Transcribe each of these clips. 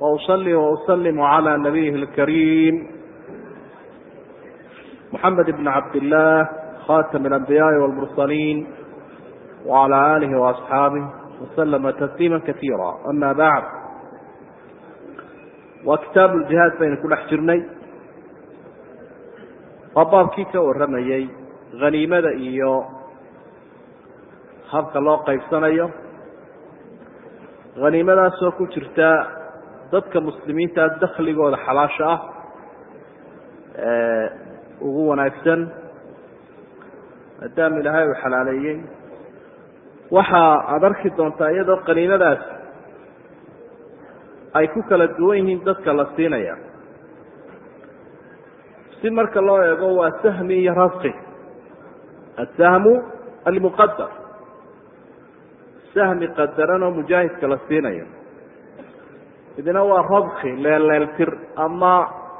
وأصلي وأسلم على نبيه الكريم محمد بن عبد الله خاتم الأنبياء والمرسلين وعلى آله وأصحابه وسلم تسليما كثيرا أما بعد وكتاب الجهاد baynu ku dhex jirnay waa baabkii ka warramayey haniimada iyo habka loo qaybsanayo haniimadaasoo ku jirta dadka muslimiinta dakligooda xalaasha ah ee ugu wanaagsan maadaama ilaahay uu xalaaleeyey waxa aada arki doontaa iyadoo qaniimadaas ay ku kala duwan yihiin dadka la siinaya si marka loo eego waa sahmi iyo rasqi asahmu almuqadar sahmi qadaran oo mujaahidka la siinayo idina waa rabki leelleeltir ama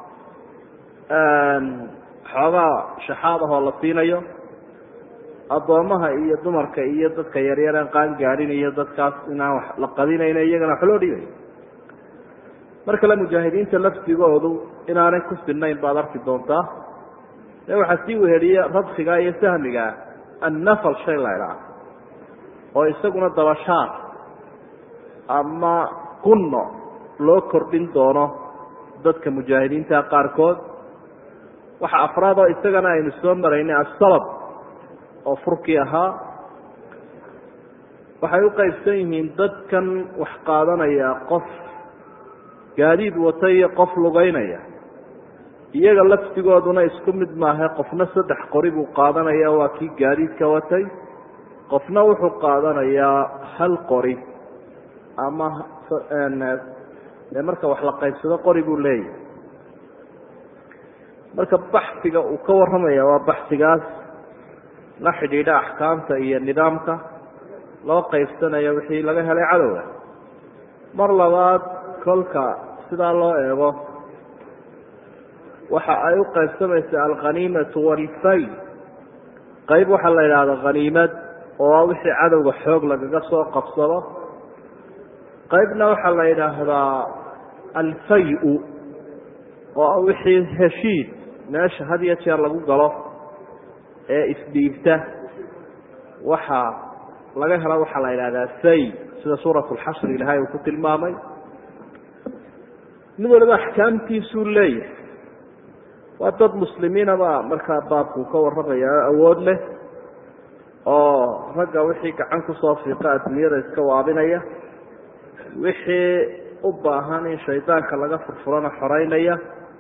xoogaa shaxaad ahoo la siinayo addoommaha iyo dumarka iyo dadka yaryareen qaan gaadhin iyo dadkaas inaan wax la qadinayno iyagana wax loo dhibayo mar kale mujaahidiinta lafdigoodu inaanay ku sinnayn baad arki doontaa ee waxaa sii weheliya rabkiga iyo sahmiga annafal shay la ydhaah oo isaguna dabashaar ama qunno loo kordhin doono dadka mujaahidiinta qaarkood waxa afraad oo isagana aynu soo maraynay asalab oo furkii ahaa waxay u qaybsan yihiin dadkan wax qaadanaya qof gaadiid wata iyo qof lugeynaya iyaga laftigooduna isku mid maahe qofna saddex qori buu qaadanaya waa kii gaadiidka watay qofna wuxuu qaadanayaa hal qori ama dee marka wax la qaybsado qori buu leeyahay marka baxiga uu ka warramaya waa baxigaas la xidhiidha axkaamta iyo nidaamka loo qaybsanayo wixii laga helay cadowga mar labaad kolka sidaa loo eego waxa ay u qaybsamaysa alkhaniimatu walfay qayb waxaa la yidhaahda khaniimad oo wixii cadowga xoog lagaga soo qabsado qaybna waxaa la yidhaahdaa alfay-u oo wixii heshiid meesha had iyo jeer lagu galo ee isdhiibta waxa laga helo waxaa la yidhahdaa fay sida suurat lxashri ilahay uu ku tilmaamay mid waliba axkaamtiisuu leeyahay waa dad muslimiinaba markaa baabkuu ka warramaya awood leh oo ragga wixii gacan kusoo fiiqa adduunyada iska waabinaya wixii u baahan in shaydaanka laga furfurana xoreynaya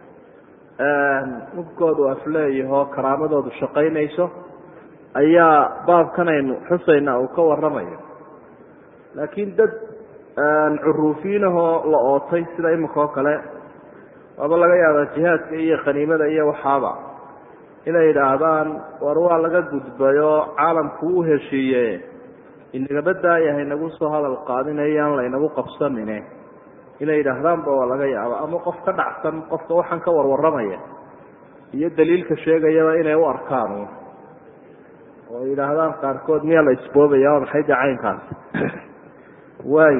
mubkoodu afleeyahoo karaamadoodu shaqaynayso ayaa baabkan aynu xusayna uu ka warramayo laakiin dad curuufiinahoo la ootay sida iminka oo kale waaba laga yaabaa jihaadka iyo khaniimada iyo waxaaba inay yidhaahdaan war waa laga gudbayoo caalamku u heshiiye inagaba daayahay nagu soo hadal qaadinayaan laynagu qabsanine inay yidhaahdaanba waa laga yaaba ama qof ka dhacsan qofka waxaan ka warwarramaya iyo daliilka sheegayaba inay u arkaan oo yidhaahdaan qaarkood miyaa la isboobaya waa maxay dee caynkaas waay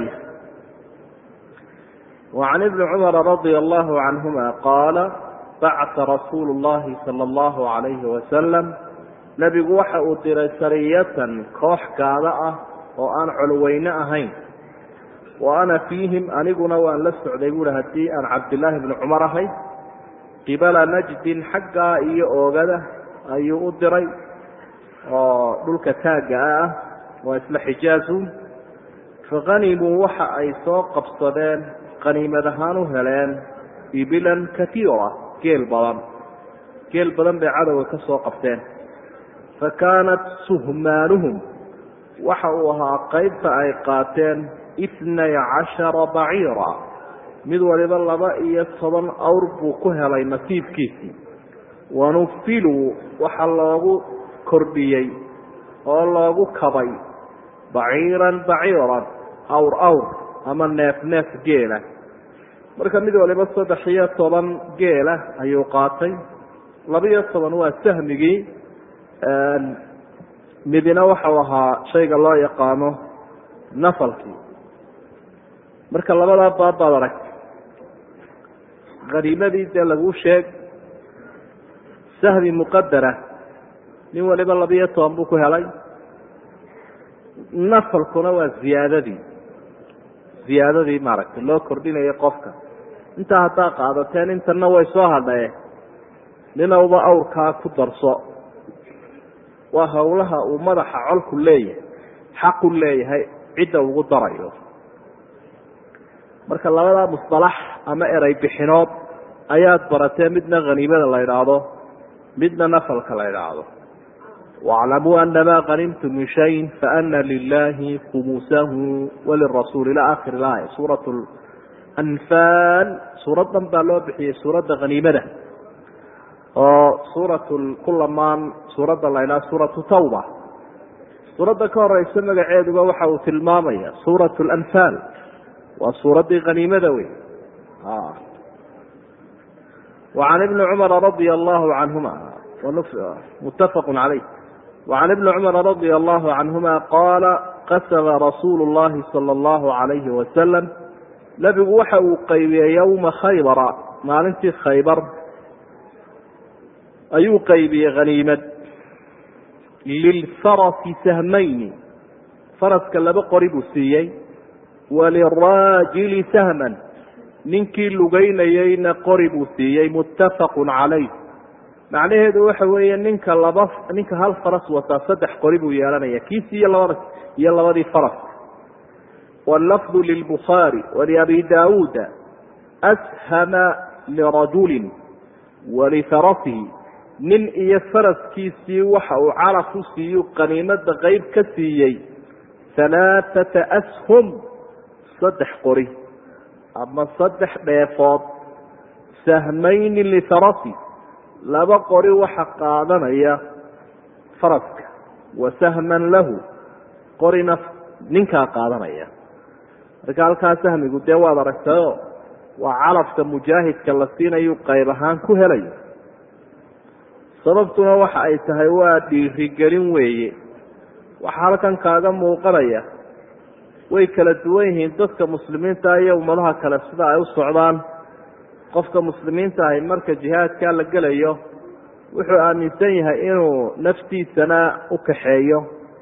وعن ابن cمر رضي الله عنهma qاaل bacث رasuul الlahi slى الlaه عaليهi وasلم nebigu waxa uu diray sariyatan koox gaada ah oo aan colweyne ahayn wa ana fiihim aniguna waan la socday buui haddii aan cabdاللaahi بن cmar ahay qibala najdin xaggaa iyo oogada ayuu u diray oo dhulka taagga ah waa isla xijaazu fahanimuu waxa ay soo qabsadeen qaniimad ahaan u heleen ibilan katiira geel badan geel badan bay cadowga ka soo qabteen fa kaanat suhmaanuhum waxa uu ahaa qaybta ay qaateen itnay cashara baciira mid waliba laba iyo toban awr buu ku helay nasiibkiisii wanufiluu waxa loogu kordhiyey oo loogu kabay baciiran baciiran awr awr ama neef neef geela marka mid waliba saddex iyo toban geela ayuu qaatay laba-iyo toban waa sahmigii midina waxau ahaa shayga loo yaqaano nafalkii marka labadaa baab baad aragtay haniimadii dee laguu sheeg sahmi muqadara nin waliba labiyo toban buu ku helay nafalkuna waa ziyaadadii ziyaadadii maaragtay loo kordhinayo qofka intaa haddaa qaadateen intana way soo hadhae ninowba awrkaa ku darso waa howlaha uu madaxa colku leeyahay xaqu leeyahay cidda ugu darayo marka labadaa musطalax ama erey bixinood ayaad baratee midna haniimada la idhaahdo midna nafalka la idhaahdo wاclamuu anama kanimtu min shayin faana lilahi khumusahu walirasuul ila akhir aaya suuraة anfaal suuradan baa loo bixiyey suuradda haniimada oo suurat kulamaan suuradda la idhaha suuratu tawba suuradda ka horeysa magaceeduba waxa uu tilmaamaya suurat lanfaal waa suuraddii haniimada wey وعan ibni cumara radia allahu canhuma mutafaq caleyh وعan ibni cumara radia allahu canhuma qaala qasama rasuulu اllahi salى اllahu عalayhi wasalam nebigu waxa uu qaybiyey yowma khaybara maalintii khaybar ayuu qaybiyey haniimad lilfarasi sahmayni faraska laba qori buu siiyey waliraajili sahman ninkii lugeynayeyna qori buu siiyey muttafaqun calayh macnaheedu waxa weeye ninka laba ninka hal faras wataa saddex qori buu yeelanaya kiisi iyo labada iyo labadii faraska wallafdu lilbukhaari waliabi daawuuda ashama lirajulin walifarasihi nin iyo faraskiisii waxa uu calaf u siiyu qaniimada qeyb ka siiyey halaaثata ashum saddex qori ama saddex dheefood sahmayni lifarasi laba qori waxa qaadanaya faraska wa sahman lahu qorina ninkaa qaadanaya marka halkaa sahmigu dee waad aragtayo waa calafka mujaahidka la siinayu qayb ahaan ku helayo sababtuna waxa ay tahay waa dhiirigelin weeye waxaa halkan kaaga muuqanaya way kala duwan yihiin dadka muslimiinta iyo ummadaha kale sida ay u socdaan qofka muslimiinta ahi marka jihaadkaa la gelayo wuxuu aaminsan yahay inuu naftiisana u kaxeeyo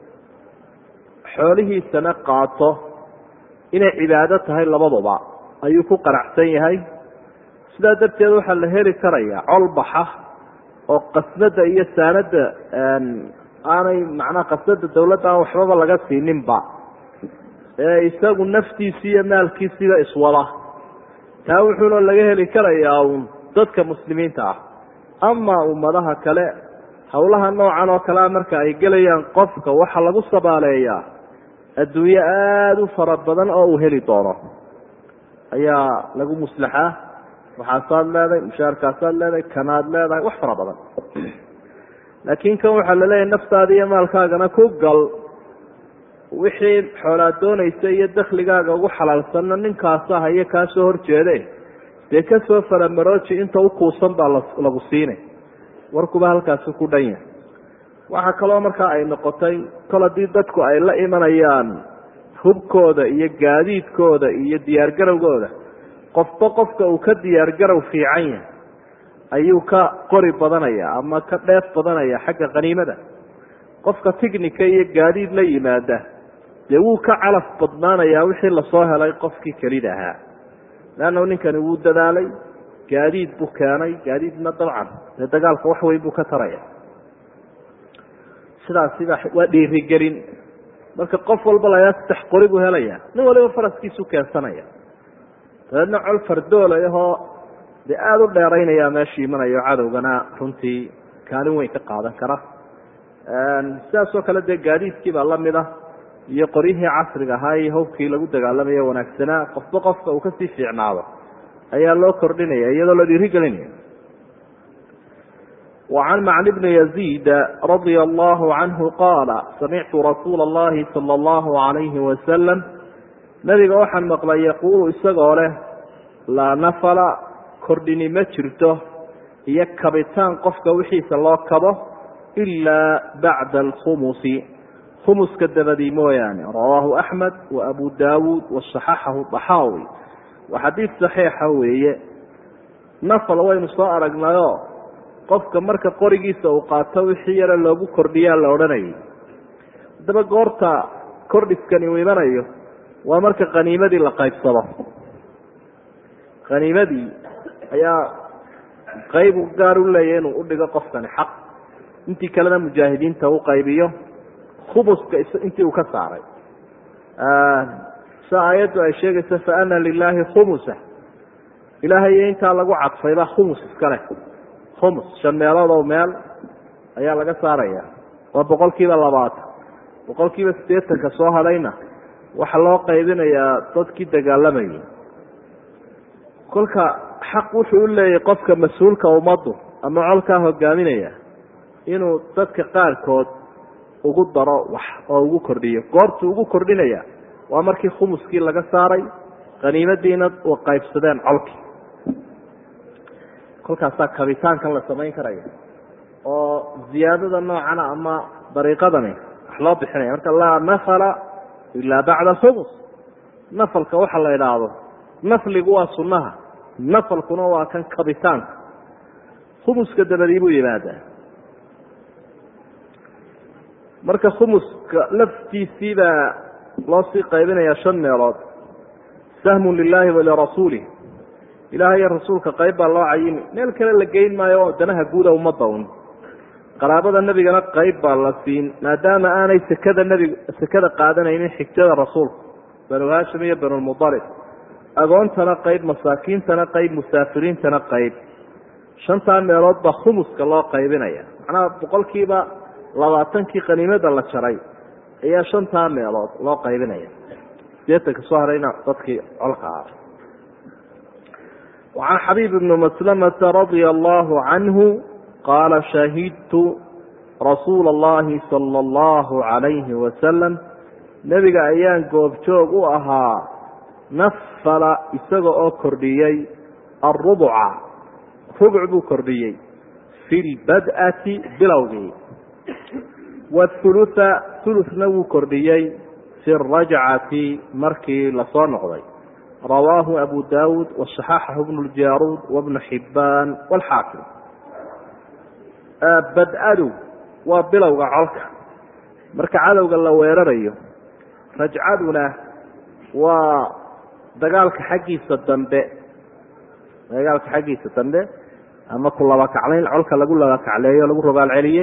xoolihiisana qaato inay cibaado tahay labaduba ayuu ku qanacsan yahay sidaa darteed waxaa la heli karaya colbaxa oo qasnada iyo saanada aanay macnaha qasnada dawladda aan waxbaba laga siininba ee isagu naftiisi iyo maalkiisiba iswada taa wuxuuna laga heli karayaa un dadka muslimiinta ah ama ummadaha kale howlaha noocan oo kalea marka ay gelayaan qofka waxaa lagu sabaaleeyaa adduunyo aada u fara badan oo uu heli doono ayaa lagu muslaxaa waxaasaad leedahay mushaarkaasaad leedahay kanaad leedahay wax fara badan laakiin kan waxaa laleeyahay naftaada iyo maalkaagana ku gal wixii xoolaad doonaysa iyo dakligaaga ugu xalaalsanna ninkaasa hayo kaa soo horjeede dee kasoo faramarooji inta u kuusan baa lagu siinay warkuba halkaasi ku dhan yahay waxaa kaloo markaa ay noqotay kol haddii dadku ay la imanayaan hubkooda iyo gaadiidkooda iyo diyaargarowgooda qofba qofka uu ka diyaargarow fiican yahay ayuu ka qori badanaya ama ka dheef badanaya xagga khaniimada qofka ticnica iyo gaadiid la yimaada dee wuu ka calaf badnaanayaa wixii lasoo helay qofkii kelida ahaa leanna ninkani wuu dadaalay gaadiid buu keenay gaadiidna dabcan dee dagaalka wax weyn buu ka taraya sidaasiba waa dhiirigelin marka qof walba layaa saddex qori buu helaya nin waliba faraskiisu keensanaya dabeedna col fardoolahoo dee aada u dheeraynaya meesha imanayo cadowgana runtii kaalin weyn ka qaadan kara sidaasoo kale dee gaadiidkii baa lamid ah iyo qoryihii casriga ahaa iyo hobkii lagu dagaalamayo wanaagsanaa qofba qofka uu kasii fiicnaado ayaa loo kordhinaya iyadoo la dhiirigelinaya وعن معن بن يزيد رضي الله عنه قال سمعت رsuuل اللhi صلى الله عليه وسلم نبga waxaan مقلay يقuل isagoo leh laa نفla kordhini ma jirto iyo kabitaan qofka wixiisa loo kabo إلا baعda الkhمس khمska dabadii mooyaane rawaahu أحmed وأbu dawud وصaxaxahu طaxaawi waa xadiid صaxiixa weeye nafal waynu soo aragnayoo qofka marka qorigiisa uu qaato wixii yara loogu kordhiyaa la odhanayay haddaba goorta kordhiskani uu imanayo waa marka khaniimadii la qaybsado khaniimadii ayaa qayb gaar u leeya inuu udhigo qofkani xaq intii kalena mujaahidiinta u qaybiyo khubuska intii uu ka saaray sa aayaddu ay sheegayso fa ana lilaahi khumusa ilaahay iyo intaa lagu cadfayba khumus iska leh khumus shan meelood oo meel ayaa laga saaraya waa boqol kiiba labaatan boqol kiiba siddeetanka soo hadhayna waxaa loo qaybinayaa dadkii dagaalamayay kolka xaq wuxuu u leeyahay qofka mas-uulka ummaddu ama colkaa hogaaminaya inuu dadka qaarkood ugu daro wax oo ugu kordhiyo goortuu ugu kordhinaya waa markii khumuskii laga saaray khaniimadiina u qaybsadeen colkii kolkaasaa kabitaankan la samayn karaya oo ziyaadada noocana ama dariiqadani wax loo bixinaya marka laa nafala ilaa bacda alkhumus nafalka waxa la idhaahdo nafligu waa sunnaha nafalkuna waa kan kabitaanka khumuska dabadii buu yimaadaa marka khumuska laftiisii baa loo sii qaybinayaa shan meelood sahmun lilaahi walirasuulih ilaah iyo rasuulka qayb baa loo cayimi meel kale la geyn maayo oo danaha guuda ummadda un qaraabada nebigana qayb baa la siin maadaama aanay sekada nebig sekada qaadanaynin xigtada rasuulka banu haashim iyo banulmudalib agoontana qayb masaakiintana qayb musaafiriintana qayb shantaa meelood baa khumuska loo qaybinaya macnaha boqolkiiba labaatankii qaniimada la jaray ayaa shantaa meelood loo qaybinaya sideetanka soo harayna dadkii colka ah وعن xبيب بن مسلمة رضي الله عنه قال شhهدت رsuuل اللhi صلى الله عليه وسلم نبga ayaan goobjoog u ahaa نfla isaga oo kordhiyey الربca ربع buu kordhiyey في البdأةi bilowgii والثلث ثلثna wuu kordhiyey في الرaجعaةi markii lasoo noqday rawaahu abu dawud waصaxaxahu bnu ljaruud wabnu xibaan wاlxaakim bad-adu waa bilowga colka marka cadowga la weerarayo rajcaduna waa dagaalka xaggiisa dambe dagaalka xaggiisa dambe ama ku laba kaclayn colka lagu laba kacleeyo lagu rogaal celiyey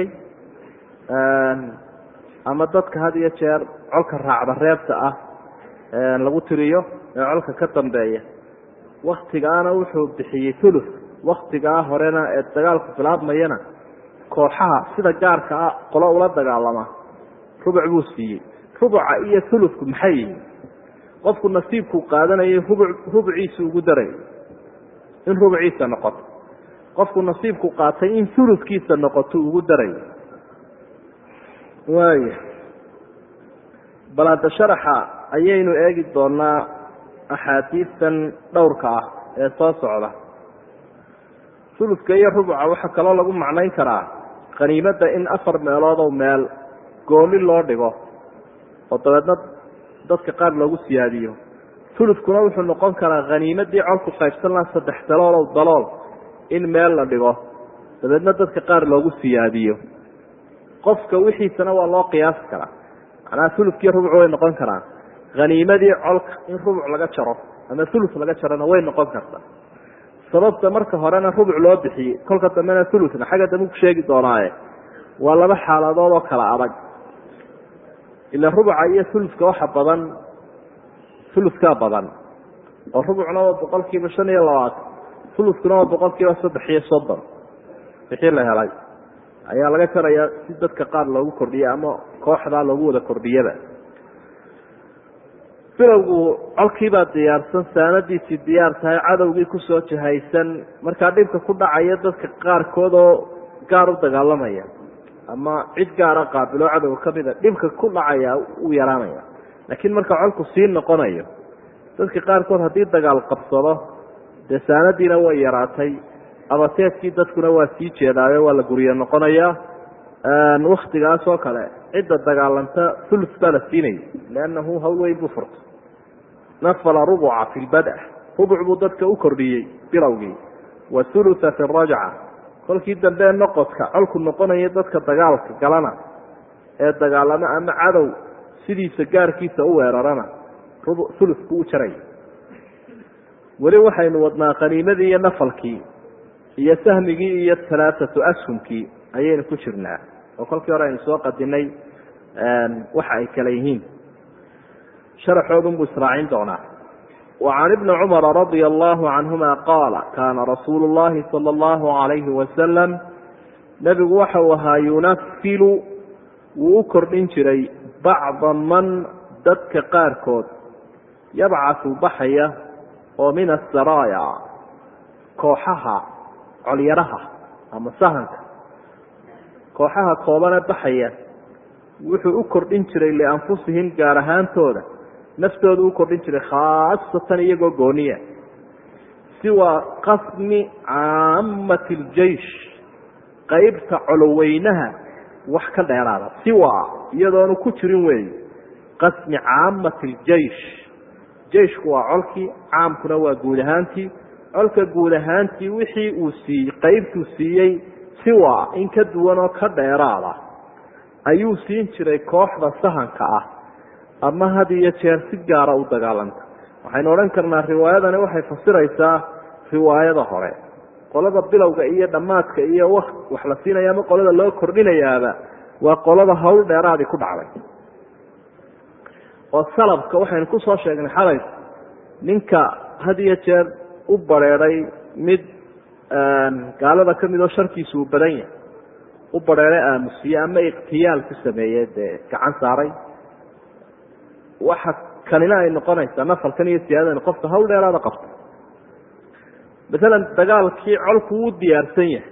ama dadka had iyo jeer colka raacda reebta ah lagu tiriyo ee colka ka dambeeya waktigaana wuxuu bixiyey ulu waktigaa horena ee dagaalku bilaabmayana kooxaha sida gaarka ah qolo ula dagaalama rubuc buu siiyey rubuca iyo ulufku maxay yihiin qofku nasiibkuu qaadanayay rubuc rubuciisu ugu daray in rubuciisa noqoto qofku nasiibku qaatay in ulufkiisa noqoto ugu daray waaya bal hadda sharaxa ayaynu eegi doonaa axaadiistan dhowrka ah ee soo socda sulufka iyo rubuca waxaa kaloo lagu macnayn karaa khaniimadda in afar meeloodow meel gooni loo dhigo oo dabeedna dadka qaar loogu siyaadiyo sulufkuna wuxuu noqon karaa khaniimadii colku qaybsan laha saddex daloolow dalool in meel la dhigo dabeedna dadka qaar loogu siyaadiyo qofka wixiisana waa loo qiyaasi karaa macnaha sulufkiiyo rubuc way noqon karaan haniimadii colka in rubuc laga jaro ama ulus laga jarona way noqon kartaa sababta marka horena rubuc loo bixiyey kolka dambena ulusna xagga dambe ku sheegi doonaaye waa laba xaaladood oo kala adag ila rubuca iyo uluska waxa badan uluskaa badan oo rubucna waa boqol kiiba shan iyo labaatan uluskuna waa boqol kiiba saddex iyo soddon wixii la helay ayaa laga jarayaa si dadka qaar loogu kordhiye ama kooxdaa loogu wada kordhiyaba bilowgu colkiibaa diyaarsan saanadiisii diyaar tahay cadowgii kusoo jahaysan markaa dhibka ku dhacaya dadka qaarkood oo gaar u dagaalamaya ama cid gaara qaabiloo cadowga ka mida dhibka ku dhacaya uu yaraanaya laakiin marka colku sii noqonayo dadka qaarkood haddii dagaal qabsado dee saanadiina way yaraatay abateedkii dadkuna waa sii jeedaayo waa la guryo noqonayaa waktigaas oo kale cidda dagaalanta ulus baa la siinaya liannahu hawl weyn buu furtay nafala rubuca fi lbada rubuc buu dadka u kordhiyey bilowgii wa hulutha fi rajca kolkii dambe noqodka colku noqonaya dadka dagaalka galana ee dagaalamo ama cadow sidiisa gaarkiisa u weerarana hulufku u jaray weli waxaynu wadnaa qaniimadii iyo nafalkii iyo sahmigii iyo alaaatu ashumkii ayaynu ku jirnaa oo kolkii hore aynu soo qadinay waxa ay kale yihiin sharaxoodunbuu israacin doonaa وعن بن cمر رضي الله عنهma qاaل kاna رasuuل اللhi صلى الله عليه وسلم نبgu waxa uu ahaa يuنفil wuu u kordhin jiray bacضa man dadka qaarkood yabcaثu baxaya oo min الsرايا kooxaha colyaraha ama sahanka kooxaha koobane baxaya wuxuu u kordhin jiray لأnfusihim gaar ahaantooda naftooda u kordhin jiray khaasatan iyagoo gooniya siwa qasmi caamati اljeish qeybta coloweynaha wax ka dheeraada siwa iyadoonu ku jirin weey qasmi caamati اljeish jeishku waa colkii caamkuna waa guud ahaantii colka guud ahaantii wixii uu siiyey qeybtuu siiyey siwa in ka duwan oo ka dheeraada ayuu siin jiray kooxda sahanka ah ama had iyo jeer si gaara u dagaalanta waxaynu odhan karnaa riwaayadani waxay fasiraysaa riwaayada hore qolada bilowga iyo dhammaadka iyo wax la siinaya ama qolada loo kordhinayaaba waa qolada hawl dheeraadii ku dhacday oo salabka waxaynu kusoo sheegnay xalay ninka had iyo jeer u bareeday mid gaalada ka mid oo sharkiisu uu badan yahay u bareeday aamusiye ama ikhtiyaal ku sameeye dee gacan saaray waxa kanina ay noqonaysaa nafalkan iyo siyaadadani qofka hawl dheeraada qabta masalan dagaalkii colku wuu diyaarsan yahay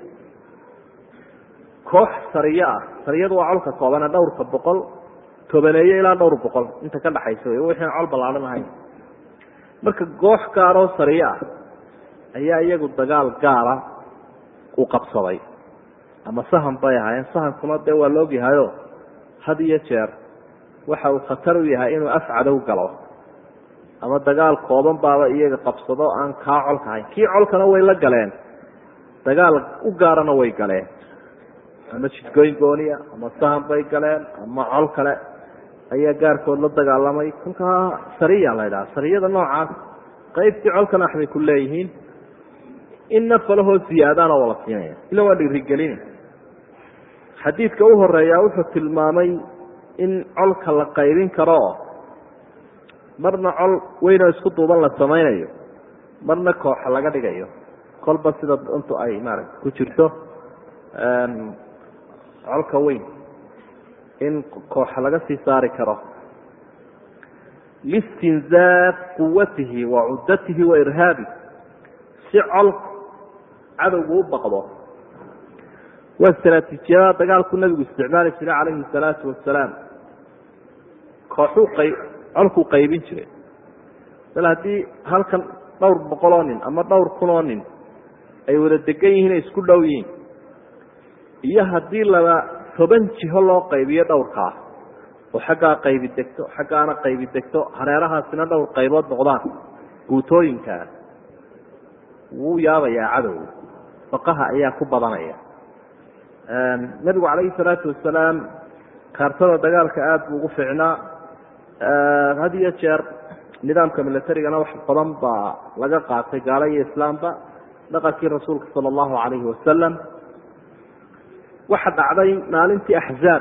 koox sariye ah sariyadu waa colka koobane dhowrka boqol tobaneeye ilaa dhowr boqol inta ka dhaxaysa wey wixii col ballaadhan ahayn marka goox gaaroo sariye ah ayaa iyagu dagaal gaara u qabsaday ama sahan bay ahaayeen sahankuna dee waa la ogyahayo had iyo jeer waxa uu khatar u yahay inuu af cadow galo ama dagaal kooban baaba iyaga qabsado aan kaa colka ahayn kii colkana way la galeen dagaal u gaarana way galeen ama jidgoyn gooniya ama sahan bay galeen ama col kale ayaa gaarkood la dagaalamay kolkaa sariya la ydhaha sariyada noocaas qaybtii colkan axbay ku leeyihiin in nafalahoo ziyaadaana waa la siinaya ila waa dhiirigelina xadiidka u horeeyaa wuxuu tilmaamay in colka la qaybin karo marna col weynoo isku duuban la samaynayo marna kooxa laga dhigayo kolba sida dantu ay maarata ku jirto colka weyn in kooxa laga sii saari karo listinzaaq quwatihi wa cuddatihi wa irhaabi si colka cadowgu u baqdo waa istraatiijiyada dagaalku nabigu isticmaali jiray calayhi salaatu wasalaam kooxuu qay colkuu qaybin jiray bal haddii halkan dhowr boqoloo nin ama dhowr kunoo nin ay wada degan yihiin ay isku dhow yihiin iyo haddii laba toban jiho loo qaybiyo dhowrkaa oo xaggaa qaybi degto xaggaana qaybi degto hareerahaasina dhowr qaybood noqdaan guutooyinkaa wuu yaabayaa cadow baqaha ayaa ku badanaya nabigu calayhi salaatu wasalaam kaartada dagaalka aada buu ugu fiicnaa had iyo jeer nidaamka militarigana wax badan baa laga qaatay gaalo iyo islaamba dhaqankii rasuulka sala allahu calayhi wasalam waxa dhacday maalintii axzaab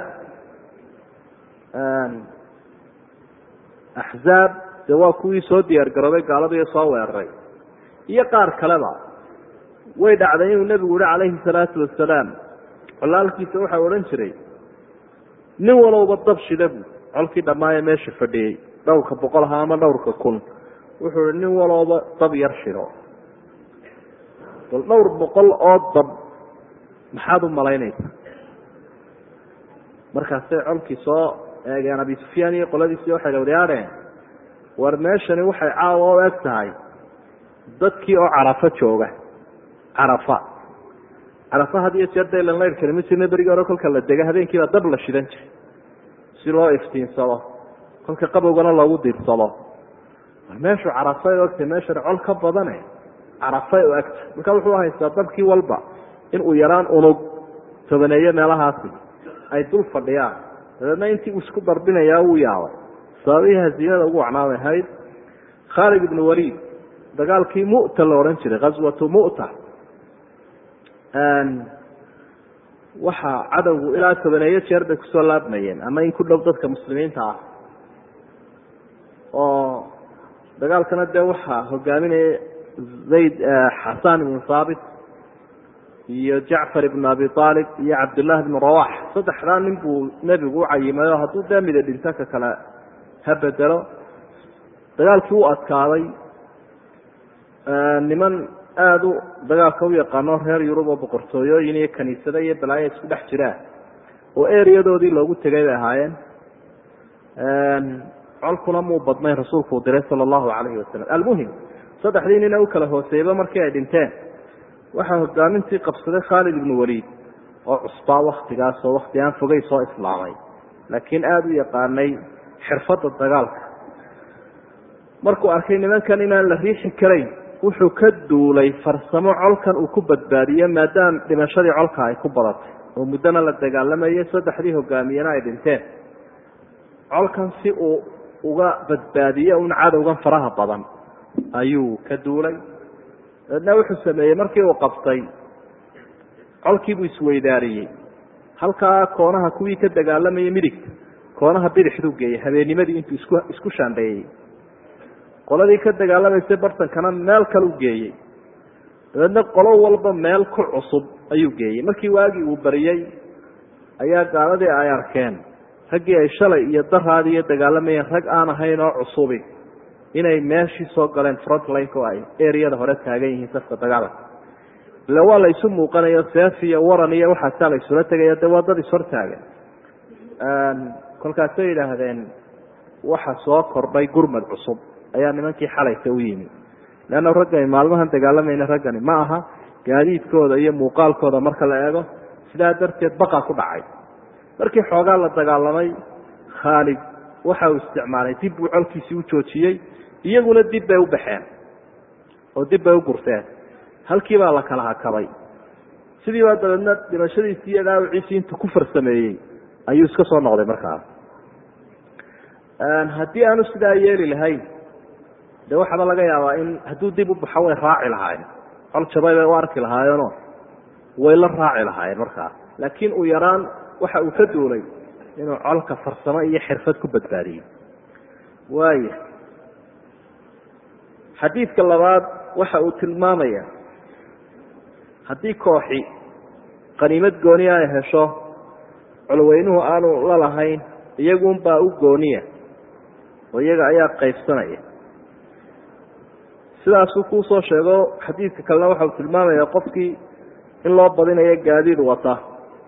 axzaab dee waa kuwii soo diyaar garoobay gaaladu iyo soo weeraray iyo qaar kaleba way dhacday inuu nebigu yihi calayhi salaatu wasalaam colaalkiisa waxaa odhan jiray nin walowba dab shida bu colkii dhammaayee meesha fadhiyey dhowrka boqol ahaa ama dhowrka kun wuxuu ihi nin walowba dab yar shido bal dhowr boqol oo dab maxaad u malaynaysaa markaasay colkii soo eegeen abi sufyaan iyo qoladiisii waxay dhawryaadheen war meeshani waxay caawa u eg tahay dadkii oo carafo jooga carafa carafa had iyo jeer daylan laydhkani ma jirna berigii hore kolka la dega habeenkiibaa dab la shidan jiray si loo iftiinsado kolka qabowgana loogu diirsado war meeshu carafay ogtay meeshan col ka badane carafay oo agta marka wuxuu haystaa dabkii walba in uu yaraan unug tobaneeyo meelahaasi ay dul fadhiyaan dabeedna intii uu isku darbinayaa wuu yaabay sababihii hasiimada ugu wacnaamay ahayd khaalid ibnu waliid dagaalkii mu'ta la odhan jiray ghaswatu mu'ta waxaa cadowgu ilaa tobaneeyo jeer bay kusoo laabmayeen ama in ku dhow dadka muslimiinta ah oo dagaalkana dee waxaa hogaaminaya zayd xasan ibnu haabit iyo jacfar ibnu abi aalib iyo cabdullaahi ibnu rawax saddexdaa nin buu nebigu u cayimay oo hadduu dee mida dhinto ka kale ha bedelo dagaalkii u adkaaday niman aada u dagaalka u yaqaano reer yurub oo boqortooyooyin iyo kaniisado iyo balaayo isku dhex jiraan oo eriyadoodii loogu tegay bay ahaayeen colkuna muu badnayn rasuulku uu diray sala allahu calayhi wasalam almuhim saddexdii nina u kala hooseeyba markii ay dhinteen waxaa hogaamintii qabsaday khaalid ibnu waliid oo cusbaa waktigaas oo wakti aan fogay soo islaamay laakiin aada u yaqaanay xirfadda dagaalka markuu arkay nimankan inaan la riixi karayn wuxuu ka duulay farsamo colkan uu ku badbaadiyo maadaama dhimashadii colka ay ku badatay oo muddona la dagaalamayay saddexdii hogaamiyena ay dhinteen colkan si uu uga badbaadiyo un cadowgan faraha badan ayuu ka duulay dabeedna wuxuu sameeyey markii uu qabtay colkiibuu isweydaariyey halkaa koonaha kuwii ka dagaalamayay midigta koonaha bidixduu geeyey habeennimadii intuu isku isku shaandheeyey qoladii ka dagaalamaysay bartankana meel kale u geeyey dabeedna qolo walba meel ku cusub ayuu geeyey markii waagii uu bariyey ayaa gaaladii ay arkeen raggii ay shalay iyo daraadii iyo dagaalamayeen rag aan ahayn oo cusubi inay meeshii soo galeen frontlineka oo ay eriyada hore taagan yihiin safka dagaalka ille waa la isu muuqanayo seef iyo waran iyo waxaasaa la isula tegaya dee waa dad ishortaagan kolkaasay yidhaahdeen waxa soo kordhay gurmad cusub ayaa nimankii xalaysa u yimi leanna raggani maalmahan dagaalamayna raggani ma aha gaadiidkooda iyo muuqaalkooda marka la eego sidaa darteed baqa ku dhacay markii xoogaa la dagaalamay khaalid waxa uu isticmaalay dib buu colkiisii u joojiyey iyaguna dib bay u baxeen oo dib bay u gurteen halkii baa la kala hakabay sidii baa dabeedna dhimashadiisii iyo dhaawiciisii intuu ku farsameeyey ayuu iska soo noqday markaas haddii aanu sidaa yeeli lahayn de waxaaba laga yaabaa in hadduu dib u baxo way raaci lahaayeen col jabay bay u arki lahaayeenoo way la raaci lahaayeen markaas laakiin uu yaraan waxa uu ka duulay inuu colka farsamo iyo xirfad ku badbaadiyo waaya xadiidka labaad waxa uu tilmaamaya haddii kooxi qaniimad gooniya ay hesho colweynuhu aanu la lahayn iyagunbaa u gooniya oo iyaga ayaa qaybsanaya sidaasuu kuu soo sheego xadiidka kalena waxa uu tilmaamaya qofkii in loo badinayo gaadiid wata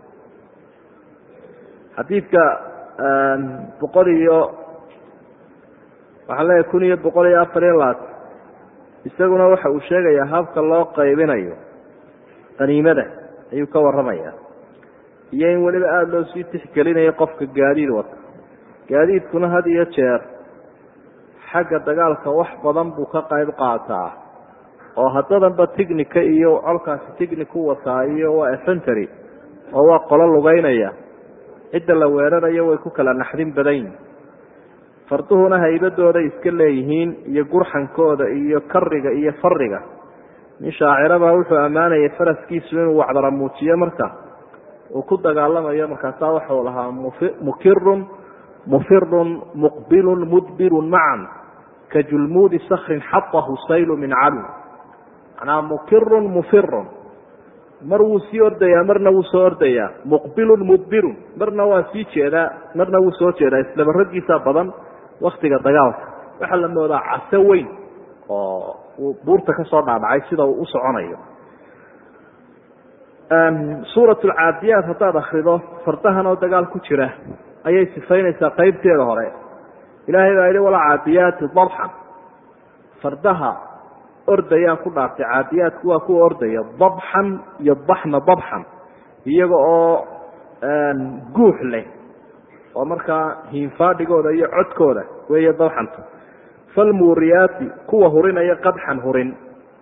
xadiidka boqol iyo waxaan leeyahay kun iyo boqol iyo afar iyo labaatan isaguna waxa uu sheegayaa habka loo qaybinayo qaniimada ayuu ka warramaya iyo in weliba aada loo sii tixgelinayo qofka gaadiid wata gaadiidkuna had iyo jeer xagga dagaalka wax badan buu ka qayb qaataa oo haddadanba tignica iyo colkaasi tignic u wataa iyo waa efentery oo waa qolo lugeynaya cidda la weerarayo way ku kala naxdin badanyihin farduhuna haybadooday iska leeyihiin iyo gurxankooda iyo kariga iyo fariga nin shaacirabaa wuxuu ammaanayay faraskiisu inuu wacdara muujiyo marka uu ku dagaalamayo markaasaa waxau lahaa mukirun mufirun muqbilun mudbirun macan ka julmuudi sakrin xatahu saylu min calu manaa mukirun mufirun mar wuu sii ordayaa marna wuu soo ordayaa muqbilun mudbirun marna waa sii jeedaa marna wuu soo jeedaa islaba raggiisa badan waktiga dagaalka waxaa la moodaa caso weyn oo uu buurta ka soo dhaadhacay sida uu u soconayo suurat alcaadiyaat haddaad akrido fardahan oo dagaal ku jira ayay sifaynaysaa qaybteeda hore ilaahay baa yidhi walcaadiyaati dabxan fardaha ordayaan ku dhaartay caadiyaadku waa kuwa ordaya dabxan iyo baxna dabxan iyaga oo guux leh oo markaa hiinfaadhigooda iyo codkooda weeye dabxanta falmuuriyaati kuwa hurinaya qadxan hurin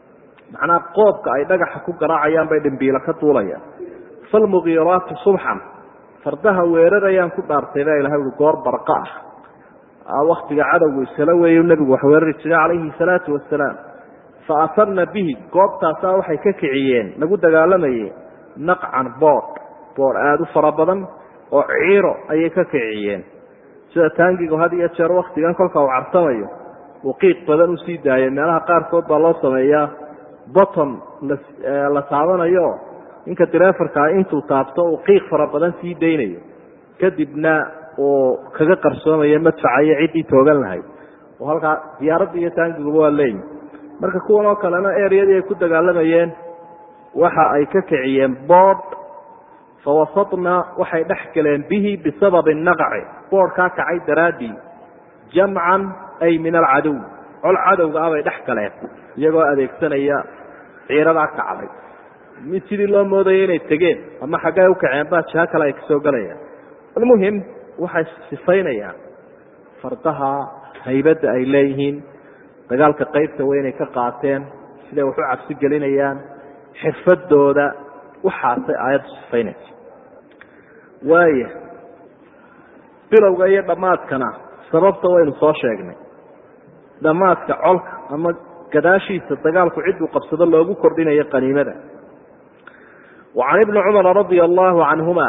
macnaha qoobka ay dhagaxa ku garaacayaan bay dhimbiilo ka duulayaan falmugiiraati subxan fardaha weerarayaan ku dhaartay baa ilahay ui goor barqa ah waktiga cadowgu isala weeyu nebigu wax weerari jiray calayhi salaatu wasalaam fa atarna bihi goobtaasaa waxay ka kiciyeen lagu dagaalamayey naqcan boodh boodh aada u fara badan oo ciiro ayay ka kiciyeen sida taangigu had iyo jeer waktigan kolka uu cartamayo uu qiiq badan usii daayay meelaha qaarkood baa loo sameeyaa bottom la taabanayo ninka direefarkaa intuu taabto uu qiiq fara badan sii daynayo kadibna uu kaga qarsoomayo madfaca iyo ciddii toogan lahayd oo halkaa diyaaradda iyo taangiguba waa leeyihi marka kuwan oo kalena eryadii ay ku dagaalamayeen waxa ay ka kiciyeen boodh fawasadna waxay dhex galeen bihi bisababi naqaci boodhkaa kacay daraaddii jamcan ay min alcadow col cadowga ah bay dhex galeen iyagoo adeegsanaya ciiradaa kacday mid sidii loo moodaya inay tegeen ama xaggay u kaceen baa jiho kale ay kasoo gelayaan almuhim waxay sifaynayaan fardaha haybadda ay leeyihiin dagaalka qaybta weynay ka qaateen siday wax u cabsi gelinayaan xirfadooda waxaasay aayaddu sifaynaysa waaya bilowga iyo dhammaadkana sababta waynu soo sheegnay dhammaadka colka ama gadaashiisa dagaalku cidduu qabsado loogu kordhinayo qaniimada wa can ibni cumara radia allahu canhuma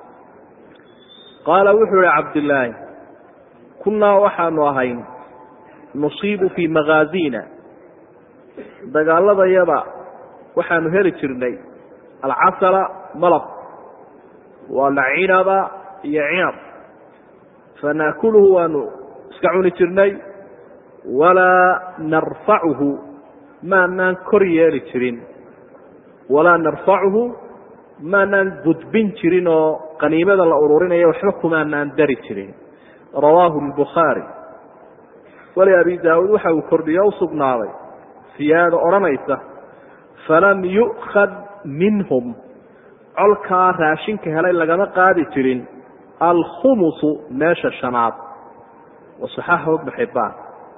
qaala wuxuu ihi cabdillaahi kunnaa waxaanu ahayn nusiibu fii makhaazina dagaaladayada waxaanu heli jirnay alcasala malab waa la cinaba iyo cinab fanaakuluhu waanu iska cuni jirnay walaa narfacuhu maanaan kor yeeli jirin walaa narfacuhu maanaan gudbin jirin oo qaniimada la ururinayo waxba kumaanaan dari jirin rawaahu lbukhaari wali abi daawuud waxa uu kordhiyo u sugnaaday siyaado odhanaysa falam yu'khad minhum colkaa raashinka helay lagama qaadi jirin alkhumusu meesha shanaad wasaxaaxahu ibnu xibbaan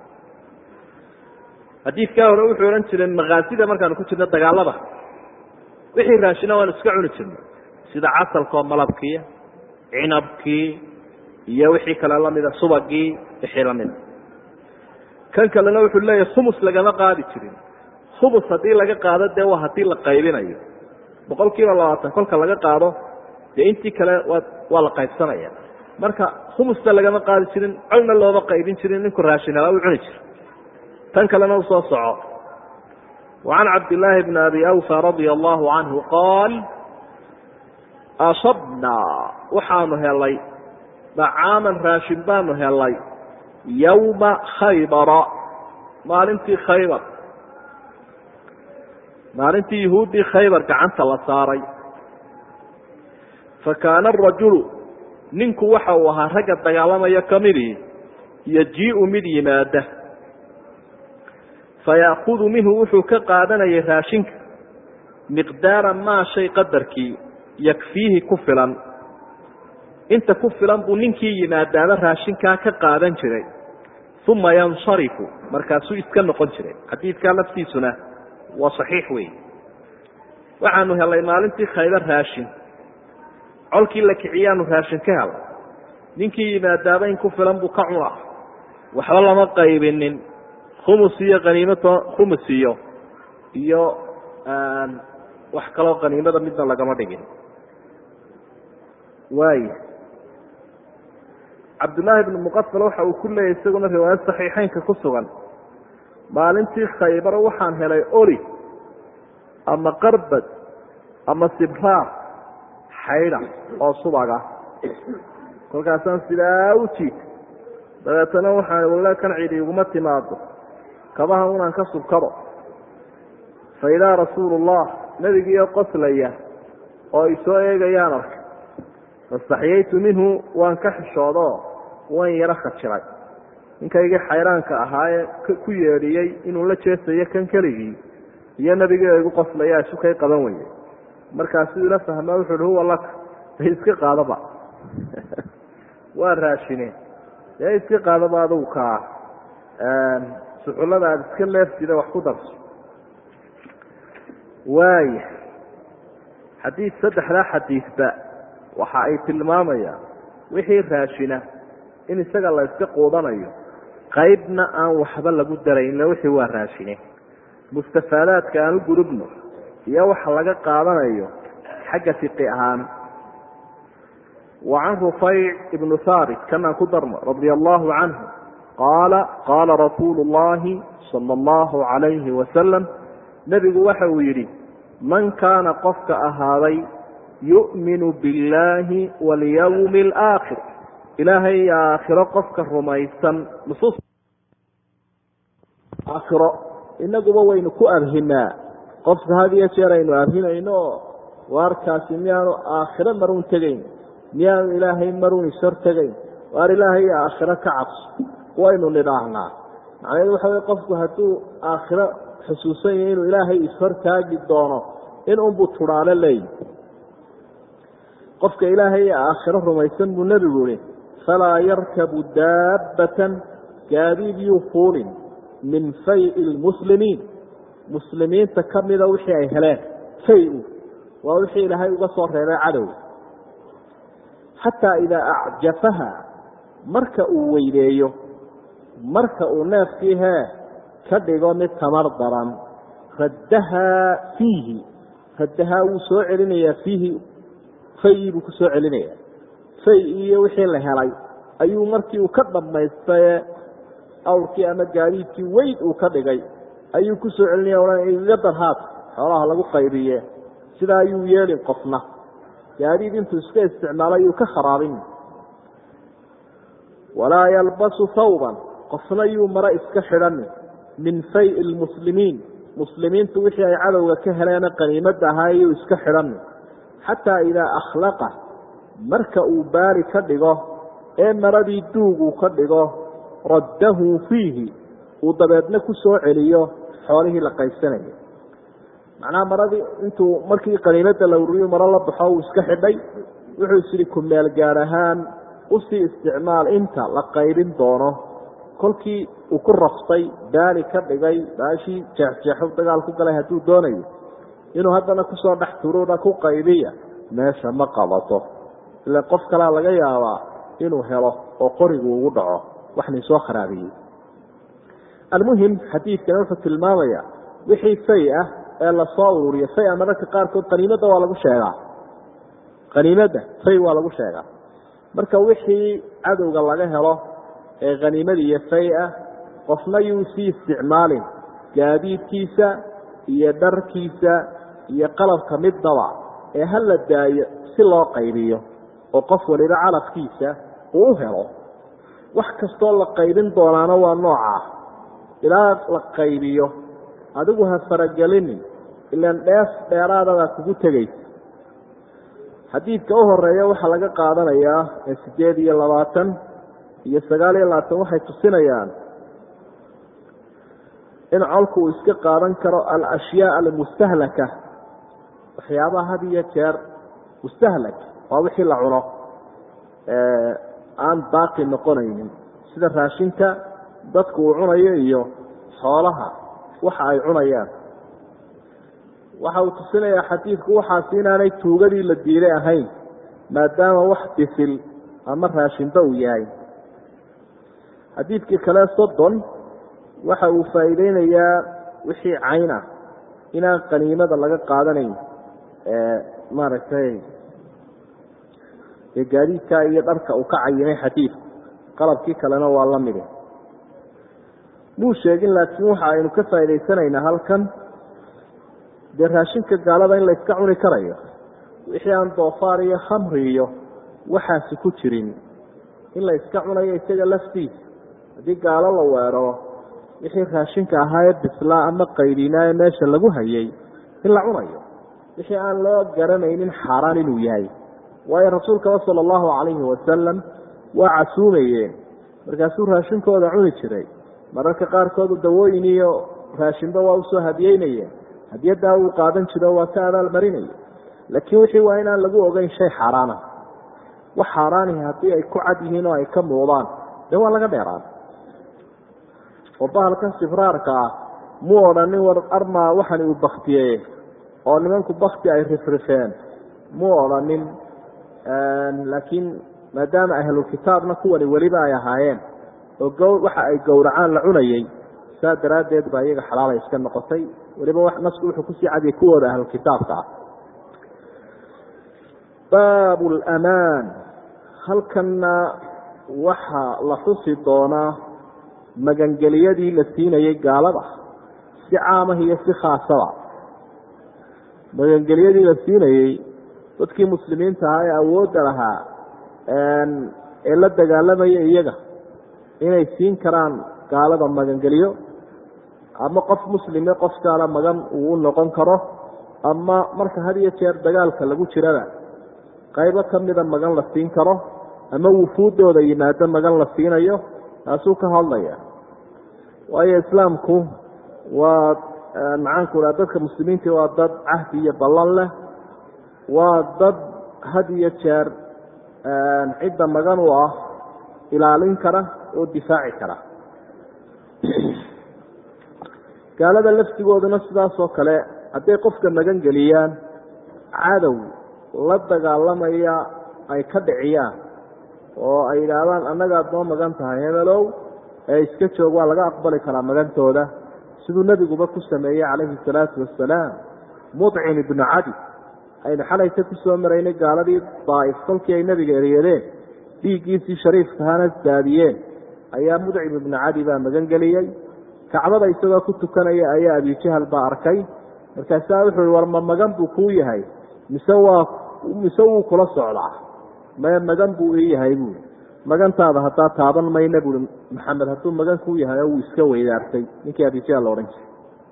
xadiidkaa hore wuxuu odhan jiray makhaasida markaanu ku jirno dagaalada wixii raashina waanu iska cuni jirnay sida casalkoo malabkii cinabkii iyo wixii kale lamida subagii wixii lamida kan kalena wuxuu leeyahay khumus lagama qaadi jirin khumus haddii laga qaado dee waa haddii la qaybinayo boqol kiiba labaatan kolka laga qaado dee intii kale waa waa la qaybsanaya marka khumusta lagama qaadi jirin colna looma qaybin jirin ninku raashin helaa u cuni jira tan kalena usoo soco وعan cabdاللaahi بn abi أwفى radي الlahu canهu qaal asabnaa waxaanu helay dacaaman raashin baanu helay yowma khaybara maalintii khaybar maalintii yahuuddii khaybar gacanta la saaray fakaana arajulu ninku waxa uu ahaa ragga dagaalamaya kamidii yajiiءu mid yimaada faya'kudu minhu wuxuu ka qaadanayay raashinka miqdaara maa shay qadarkii yakfiihi ku filan inta ku filan buu ninkii yimaadaaba raashinkaa ka qaadan jiray uma yansarifu markaasuu iska noqon jiray xadiidkaa laftiisuna waa saxiix wey waxaanu helay maalintii khaybar raashin colkii la kiciyaanu raashin ka helay ninkii yimaadaaba in ku filan buu ka cuna waxba lama qaybinin khumus iyo qaniimato khumus iyo iyo wax kaloo qaniimada midna lagama dhigin waaya cabdullaahi bnu muqafal waxa uu ku leeyahy isaguna riwaayad saxiixeynka ku sugan maalintii khaybar waxaan helay oli ama qarbad ama sibraar xaydha oo subaga kolkaasaan sidaa u jiid dabeetana waxaan walle kan cidi iguma timaado kabaha unaan ka subkado fa idaa rasuulu llah nebigiiyo qoslaya oo isoo eegayaan arkay fastaxyaytu minhu waan ka xishoodo waan yaro khajiray ninkaygii xayraanka ahaayee ku yeedhiyey inuu la jeesayo kan keligii iyo nebigii igu qoslaya isu kay qaban weye markaasuu ila fahmaa wuxu uhi huwa laka de iska qaadaba waa raashine dee iska qaadaba adugu kaa suxullada aada iska leeftida wax ku darso waaya xadiid saddexdaa xadiidba waxa ay tilmaamayaan wixii raashina in isaga la yska quudanayo qaybna aan waxba lagu darayno wixii waa raashine mustafaadaadka aan u gudubno iyo waxa laga qaadanayo xagga fiqi ahaan wa can rufayc ibnu haabit kanaan ku darno radia allahu canhu qaala qaala rasuulu llahi sala allahu calayhi wasalam nebigu waxa uu yidhi man kaana qofka ahaaday yu'minu biاllaahi walyawmi alaakhir ilaahay aakhiro qofka rumaysan nusuus aakhiro inaguba waynu ku abhinaa qofka had iyo jeer aynu abhinayno oo waarkaasi miyaanu aakhiro marun tegayn miyaanu ilaahay marun ishor tegayn waar ilaahay aakhiro ka cabso waynu nidhaahnaa macnaheedu waxa wey qofku hadduu aakhiro xusuusan yahay inuu ilaahay ishortaagi doono in unbuu tudhaalo leeyi qofka ilaahay aakhiro rumaysan buu nebigu yihi falaa yarkabu daabbatan gaadiid yuu fuulin min fayi lmuslimiin muslimiinta ka mida wixii ay heleen fay-u waa wixii ilaahay uga soo reebay cadow xataa idaa acjafaha marka uu weyneeyo marka uu neefkii hee ka dhigo mid tamar daran raddahaa fiihi raddahaa wuu soo celinayaa fiihi fayii buu ku soo celinayaa fay iyo wixii la helay ayuu markii uu ka dhammaystaye awrkii ama gaadiidkii weyn uu ka dhigay ayuu ku soo celinaya odhan igaga darhaad xoolaha lagu qaybiye sidaa ayuu yeelin qofna gaadiid intuu iska isticmaalo ayuu ka kharaabin walaa yalbasu thawban qofna yuu maro iska xidhanin min fayi lmuslimiin muslimiintu wixii ay cadowga ka heleena qaniimadda ahaa iyuu iska xidhanin xataa idaa akhlaqa marka uu baari ka dhigo ee maradii duug uu ka dhigo raddahu fiihi uu dabeedna ku soo celiyo xoolihii la qaybsanayay macnaha maradii intuu markii qaniimadda la ururiyo maro la baxo uu iska xidhay wuxuu isyidhi ku meel gaar ahaan usii isticmaal inta la qaybin doono kolkii uu ku raftay baali ka dhigay baashii jeexjeexo dagaal ku galay hadduu doonayo inuu haddana kusoo dhex turuuna ku qaybiya meesha ma qabato ila qof kalea laga yaabaa inuu helo oo qorigu ugu dhaco wax nin soo kharaabiyey almuhim xadiidkani wuxuu tilmaamaya wixii fay ah ee lasoo ururiyo faya mararka qaarkood qaniimadda waa lagu sheegaa qaniimadda fay waa lagu sheegaa marka wixii cadowga laga helo ee khaniimada iyo fay ah qofna yuu sii isticmaalin gaadiidkiisa iyo dharkiisa iyo qalabka middaba ee ha la daayo si loo qaybiyo oo qof waliba calafkiisa uu u helo wax kastoo la qaybin doonaana waa noocaa ilaa la qaybiyo adigu ha faragelinin ilaan dheef dheeraadadaa kugu tegaysa xadiidka u horeeya waxaa laga qaadanayaa ee sideed iyo labaatan iyo sagaal iyo labaatan waxay tusinayaan in colku uu iska qaadan karo alashyaa almustahlaka waxyaabaha had iyo jeer mustahlak waa wixii la cuno aan baaqi noqonaynin sida raashinka dadku uu cunayo iyo xoolaha waxa ay cunayaan waxa uu tusinayaa xadiidku waxaasi inaanay tuugadii la diiday ahayn maadaama wax bisil ama raashinba uu yahay xadiidkii kale soddon waxa uu faa'iideynayaa wixii cayn ah inaan qaniimada laga qaadanayn maaragtay ee gaadiidkaa iyo dharka uu ka cayinay xadiidku qalabkii kalena waa la midi muu sheegin laakiin waxa aynu ka faa'idaysanaynaa halkan dee raashinka gaalada in la iska cuni karayo wixii aan doofaar iyo khamri iyo waxaasi ku jirin in la iska cunayo isaga laftiisa haddii gaalo la weeraro wixii raashinka ahaa ee bislaa ama qaydinaa ee meesha lagu hayay in la cunayo wixii aan loo garanaynin xaaraan inuu yahay waayo rasuulkaba sala allahu calayhi wasalam waa casuumayeen markaasuu raashinkooda cuni jiray mararka qaarkoodu dawooyin iyo raashinba waa usoo hadiyeynayeen hadiyaddaa uu qaadan jiro waa ka abaalmarinaya laakiin wixii waa inaan lagu ogeyn shay xaaraana wax xaaraanihi haddii ay ku cad yihiin oo ay ka muuqdaan dee waa laga dheeraan oo bahalkan sibraarka ah muu odhanin war armaa waxani uu baktiyeye oo nimanku bakti ay rifrifeen muu odhanin laakiin maadaama ahlulkitaabna kuwani weliba ay ahaayeen oo gow waxa ay gowracaan la cunayey saa daraaddeed baa iyaga xalaalay iska noqotay weliba nasku wuxuu kusii cadiyay kuwooda ahlulkitaabka ah baabu lamaan halkanna waxaa la xusi doonaa magangeliyadii la siinayey gaalada si caamah iyo si khaasaba magangeliyadii la siinayey dadkii muslimiinta ahaa ee awoodda lahaa ee la dagaalamaya iyaga inay siin karaan gaalada magangeliyo ama qof muslime qof gaala magan uu u noqon karo ama marka had iyo jeer dagaalka lagu jirada qaybo kamida magan la siin karo ama wufuuddooda yimaado magan la siinayo taasuu ka hadlaya waayo islaamku waa maxaanku raa dadka muslimiinta waa dad cahdi iyo ballan leh waa dad had iyo jeer cidda magan u ah ilaalin kara oo difaaci kara gaalada laftigooduna sidaas oo kale hadday qofka magan geliyaan cadow la dagaalamaya ay ka dhiciyaan oo ay yidhaahdaan annagaad noo magan tahay hebelow ee iska joog waa laga aqbali karaa magantooda siduu nebiguba ku sameeyey calayhi salaatu wasalaam mudcim ibnu cadi aynu xalayta ku soo maraynay gaaladii daa'if kolkii ay nebiga eryadeen dhiiggiisii shariifkahana daadiyeen ayaa mudcim ibnu cadi baa magan geliyey kacbada isagoo ku tukanaya ayaa abijahal baa arkay markaasaa wuxuu i war ma magan buu kuu yahay mise waa mise wuu kula socdaa mae magan buu ii yahay buui magantaada haddaa taaban mayna buui maxamed hadduu magan kuu yahay oo wuu iska weydaartay ninkii abijahal la odhan jiray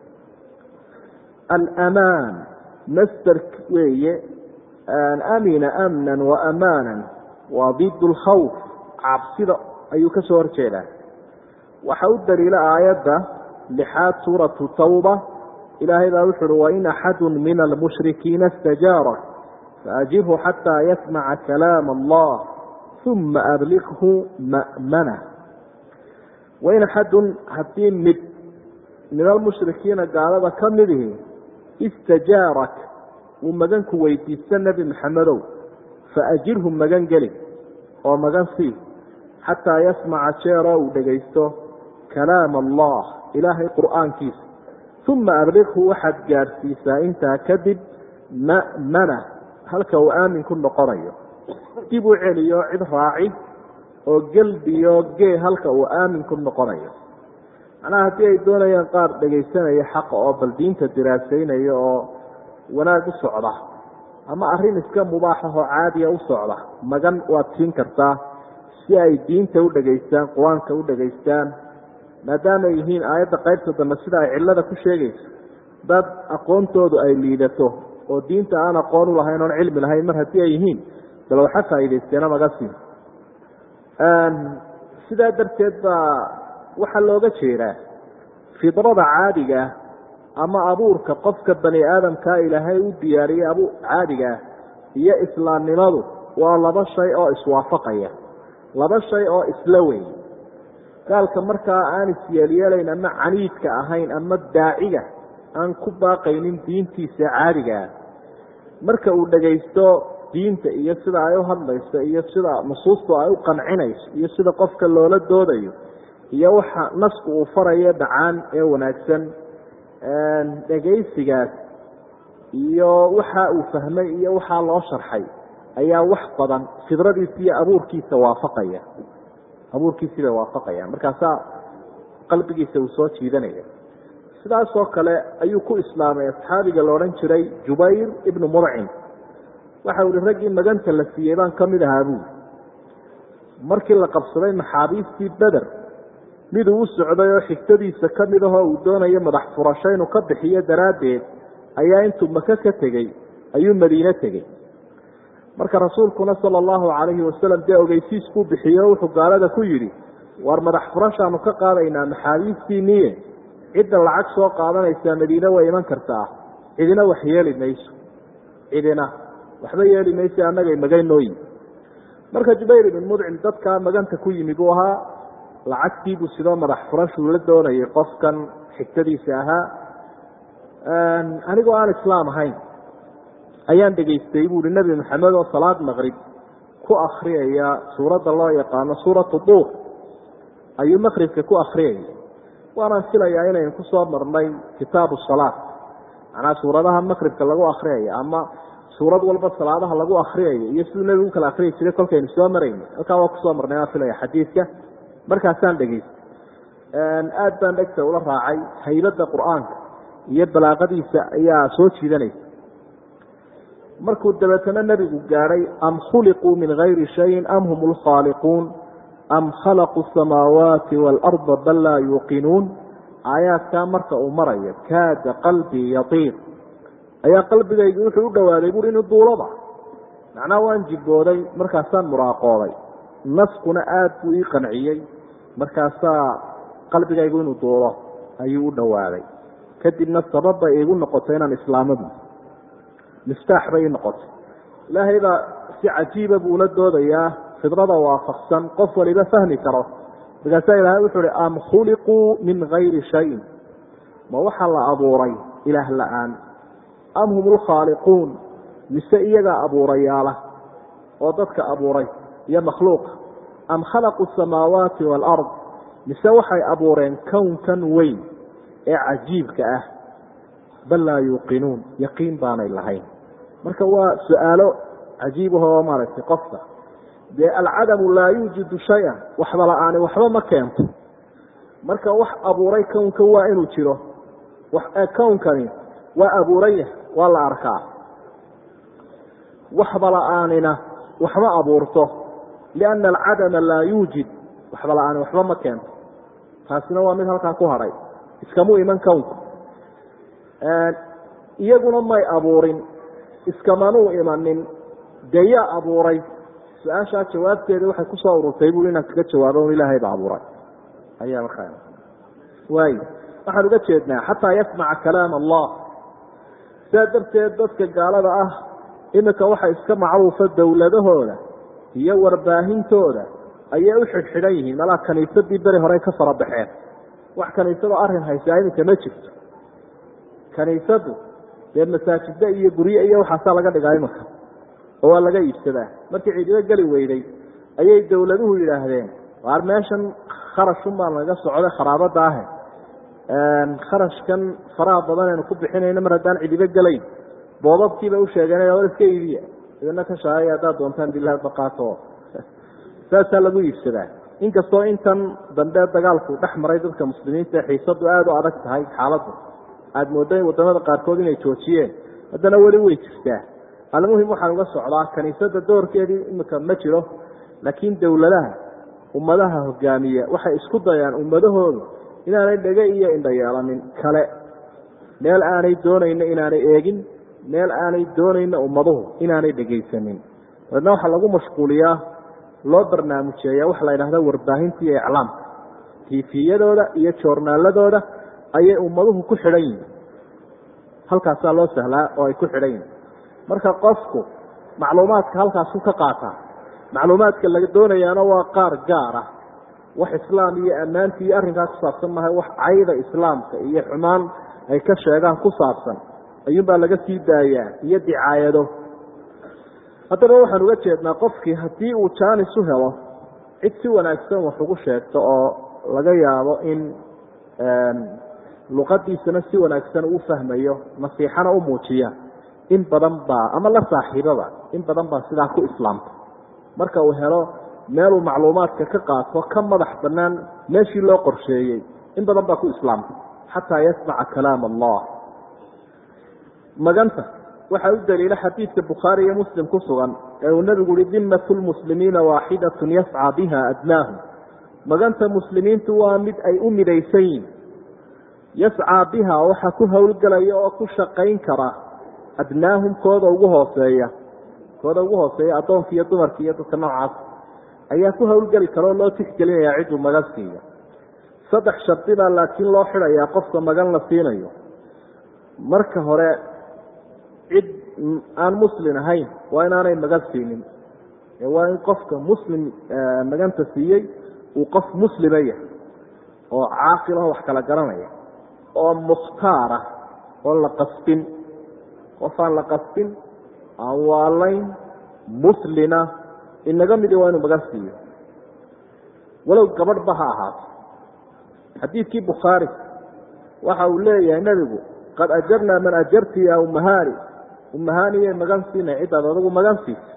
alamaan masder weeye amina amnan wa amaanan waa did lkhawf cabsida ayuu ka soo horjeedaa waxa u daliila aayadda lixaad suuratu tawba ilaahay baa wuxu uhi wain axadu min almushrikiina istajaarak faajirhu xataa yasmaca kalaam allah uma ablighu ma'mana wain axadun haddii mid min almushrikiina gaalada ka midihi istajaarak uu maganku weydiista nebi maxamedow faajirhu magan geli oo magan sii xataa yasmaca jeeroo uu dhegaysto kalaam allah ilaahay qur'aankiisa uma ablighu waxaad gaadhsiisaa intaa kadib ma'mana halka uu aamin ku noqonayo dib u celiyo cid raaci oo gelbiyo gee halka uu aamin ku noqonayo macnaha haddii ay doonayaan qaar dhegaysanaya xaqa oo bal diinta diraasaynaya oo wanaag u socda ama arrin iska mubaaxahoo caadiya u socda magan waad siin kartaa si ay diinta u dhegaystaan qur-aanka u dhegaystaan maadaama ay yihiin aayadda qaybta dambe sida ay cillada ku sheegayso dad aqoontoodu ay liidato oo diinta aan aqoon u lahayn oon cilmi lahayn mar haddii ay yihiin bal waxa faa'iidaysteena maga siin sidaa darteed baa waxaa looga jeedaa fidrada caadiga ama abuurka qofka bani aadamkaa ilaahay u diyaariyey abu caadigaah iyo islaamnimadu waa laba shay oo iswaafaqaya laba shay oo isla weyn gaalka markaa aan isyeelyeelayn ama caniidka ahayn ama daaciga aan ku baaqaynin diintiisa caadigaa marka uu dhagaysto diinta iyo sida ay u hadlayso iyo sida nusuustu ay u qancinayso iyo sida qofka loola doodayo iyo waxa nasku uu farayo dhacaan ee wanaagsan dhegaysigaas iyo waxa uu fahmay iyo waxaa loo sharxay ayaa wax badan fidradiisa iyo abuurkiisa waafaqaya abuurkiisii bay waafaqayaan markaasaa qalbigiisa uu soo jiidanaya sidaasoo kale ayuu ku islaamay asxaabiga la odhan jiray jubayr ibnu mudcim waxa ihi raggii maganta la siiyey baan ka mid ahaa buuri markii la qabsaday maxaabiistii beder miduu u socday oo xigtadiisa ka mid ahoo uu doonayo madax furasho inuu ka bixiyo daraaddeed ayaa intuu maka ka tegey ayuu madiine tegey marka rasuulkuna sala allahu calayhi wasalam dee ogeysiis buu bixiyo wuxuu gaalada ku yidhi war madax furashaanu ka qaadaynaa maxaabiistiiniye cidda lacag soo qaadanaysaa madiine way iman kartaa cidina wax yeeli mayso cidina waxba yeeli mayso annagay magaynooyi marka jubayr ibn mudcim dadkaa maganta ku yimi buu ahaa lacagtiibuu sidoo madax furashuu la doonayay qofkan xigtadiisa ahaa anigoo aan islaam ahayn ayaan dhegaystay buuhi nebi maxamed oo salaad maqrib ku akriyaya suuradda loo yaqaano suuratu duur ayuu maqribka ku akriyaya waanaan filayaa inaynu ku soo marnay kitaabu salaat macnaha suuradaha maqribka lagu akriyaya ama suurad walba salaadaha lagu akriyayo iyo siduu nebigu ukala akriyi jiray kolkaynu soo marayna halkaa waa kusoo marnay waan filaya xadiidka markaasaan dhegaystay aada baan dhegta ula raacay haybadda qur-aanka iyo balaaqadiisa ayaa soo jiidanaysa markuu dabeetana nebigu gaadhay am khuliquu min gayri shayin am hum lkhaaliquun am khalaquu samaawaati waalarda bal laa yuuqinuun aayaadkaa marka uu marayo kaada qalbii yatiiq ayaa qalbigaygu wuxuu u dhowaaday buuri inuu duulaba macnaha waan jibooday markaasaan muraaqooday naskuna aada buu ii qanciyey markaasaa qalbigaygu inuu duulo ayuu u dhowaaday kadibna sabab bay iigu noqotay inaan islaamadu miftaax bay ii noqotay ilaahay baa si cajiiba buu ula doodayaa fidrada waafaqsan qof waliba fahmi karo markaasaa ilaahay wuxuu uhi am khuliquu min gayri shayin ma waxaa la abuuray ilaah la-aan am hum lkhaaliquun mise iyagaa abuurayaala oo dadka abuuray iyo makhluuqa am khalaquu samaawaati waalard mise waxay abuureen kownkan weyn ee cajiibka ah bal laa yuuqinuun yaqiin baanay lahayn marka waa su-aalo cajiib ahoo maaragtay qofka dee alcadamu laa yuujidu shay-an waxba la-aani waxba ma keento marka wax abuuray kownka waa inuu jiro kownkani waa abuurayah waa la arkaa waxba la-aanina waxma abuurto lianna alcadama laa yuujid waxba la-aani waxba ma keento taasina waa mid halkaa ku hadhay iskamu iman kownku iyaguna may abuurin iskamanuu imanin dee yaa abuuray su-aashaa jawaabteeda waxay kusoo ururtay bui inaan kaga jawaabo un ilaahay ba abuuray ayaa markaa waay waxaan uga jeednaa xataa yasmaca kalaam allah sidaa darteed dadka gaalada ah iminka waxa iska macruufa dowladahooda iyo warbaahintooda ayay u xidhxidhan yihiin malaa kaniisadii beri horey ka fara baxeen wax kaniisado arrin haysaa iminka ma jirto kaniisadu dee masaajida iyo gurye iyo waxaasaa laga dhigaa iminka oo waa laga iibsadaa markii ciidido geli weyday ayay dowladuhu yidhaahdeen waar meeshan kharashun baa laga socday kharaabada ahe kharashkan faraha badan aynu ku bixinayno mar haddaan cidibo gelayn boobabkiiba usheegeen war iska iibiya idina ka shaagaya haddaad doontaan bilahi baqaato saasaa lagu iibsadaa inkastoo intan dambe dagaalku dhex maray dadka muslimiinta ee xiisadu aada u adag tahay xaaladdu aada moodo in wadamada qaarkood inay joojiyeen haddana weli way jirtaa almuhim waxaan uga socdaa kaniisada doorkeedii imika ma jiro laakiin dowladaha ummadaha hogaamiya waxay isku dayaan ummadahoodu inaanay dhege iyo indha yeelanin kale meel aanay doonayno inaanay eegin meel aanay doonayno ummaduhu inaanay dhegaysanin dabeedna waxaa lagu mashquuliyaa loo barnaamujeeya waxa la yidhahda warbaahinta iyo iclaamka tiifiyadooda iyo joornaaladooda ayay ummaduhu ku xidhan yihin halkaasaa loo sahlaa oo ay ku xidhan yihin marka qofku macluumaadka halkaasu ka qaataa macluumaadka laga doonayaana waa qaar gaar ah wax islaam iyo ammaanti iyo arrinkaa ku saabsan mahay wax cayda islaamka iyo xumaan ay ka sheegaan ku saabsan ayuunbaa laga sii daayaa iyo dicaayado haddaba waxaan uga jeednaa qofkii haddii uu jaanis u helo cid si wanaagsan wax ugu sheegto oo laga yaabo in luqadiisana si wanaagsan uu fahmayo nasiixana u muujiya in badan baa ama la saaxiibaba in badan baa sidaa ku islaamta marka uu helo meeluu macluumaadka ka qaato ka madax banaan meeshii loo qorsheeyey in badan baa ku islaamta xataa yasmaca kalaam allah maganta waxaa u daliila xadiidka bukhaari iyo muslim ku sugan ee uu nebigu uhi dimat lmuslimiina waaxidatun yascaa biha adnaahum maganta muslimiintu waa mid ay u midaysan yihin yascaa biha waxaa ku howlgelaya oo ku shaqayn kara adnaahum kooda ugu hooseeya kooda ugu hooseeya addoonka iyo dumarka iyo dadka noocaas ayaa ku howlgeli kara oo loo tixgelinayaa cidduu magan siiya saddex shardi baa laakiin loo xidhayaa qofka magan la siinayo marka hore cid aan muslim ahayn waa inaanay magan siinin waa in qofka muslim maganta siiyey uu qof muslima yahay oo caaqil aho wax kala garanaya oo mukhtaara oon la qasbin qof aan la qasbin aan waalayn muslina inaga midi waa inuu magan siiyo walow gabadhba ha ahaato xadiidkii bukhaari waxa uu leeyahay nebigu qad ajarnaa man ajarti ya umahani umahaniyay magan siinay cidaad adagu magan siisa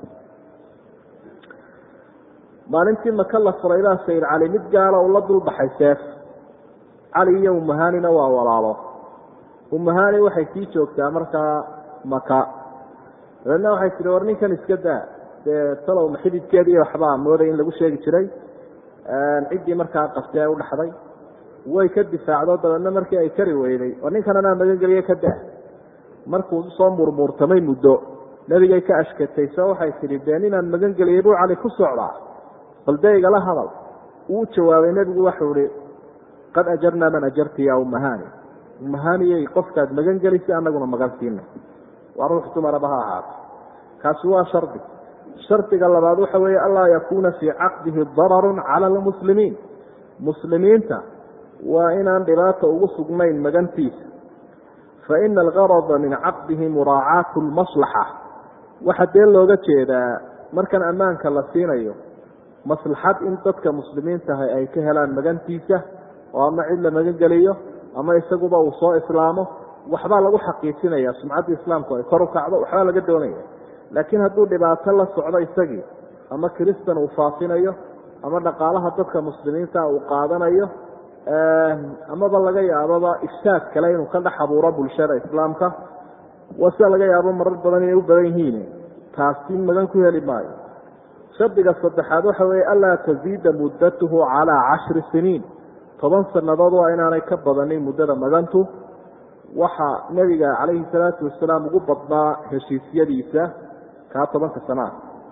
maalintii maka la furay baa sayid cali mid gaala uu la dulbaxay seef cali iyo umahanina waa walaalo umahani waxay sii joogtaa markaa maka dabeedna waxay tihi war ninkan iska daa dee talow maxididkeediiyo waxbaa mooday in lagu sheegi jiray ciddii markaa qabtay ee u dhaxday way ka difaacdo dabeedna markii ay kari weyday war ninkan anaa magangeliye ka daa markuu soo murmuurtamay muddo nebigay ka ashkatay so waxay tidhi dee ninaan magangeliyey buu cali ku socdaa bal dee igala hadal wuu jawaabay nebigu waxau ihi qad ajarnaa man ajarti ya umahani umahaniyey qofkaad magan gelisay anaguna magan siina waa ruux dumaraba ha ahaato kaasi waa shardi shardiga labaad waxa weeye anlaa yakuuna fii caqdihi dararun cala almuslimiin muslimiinta waa inaan dhibaata ugu sugnayn magantiisa faina algarada min caqdihi muraacaatu lmaslaxa waxaa dee looga jeedaa markan ammaanka la siinayo maslaxad in dadka muslimiintaha ay ka helaan magantiisa oo ama cid la magan geliyo ama isaguba uu soo islaamo waxbaa lagu xaqiijinaya sumcadda islaamku ay kor u kacdo waxbaa laga doonaya laakiin hadduu dhibaato la socdo isagii ama kiristan uu faafinayo ama dhaqaalaha dadka muslimiinta uu qaadanayo amaba laga yaababa ifsaad kale inuu ka dhex abuuro bulshada islaamka waa sida laga yaabo marar badan inay u badan yihiin taasi magan ku heli maayo shardiga saddexaad waxa weeye anlaa taziida muddatuhu calaa cashri siniin toban sannadood waa inaanay ka badanin muddada magantu waxa nebiga calayhi salaatu wasalaam ugu badnaa heshiisyadiisa kaa tobanka sanaa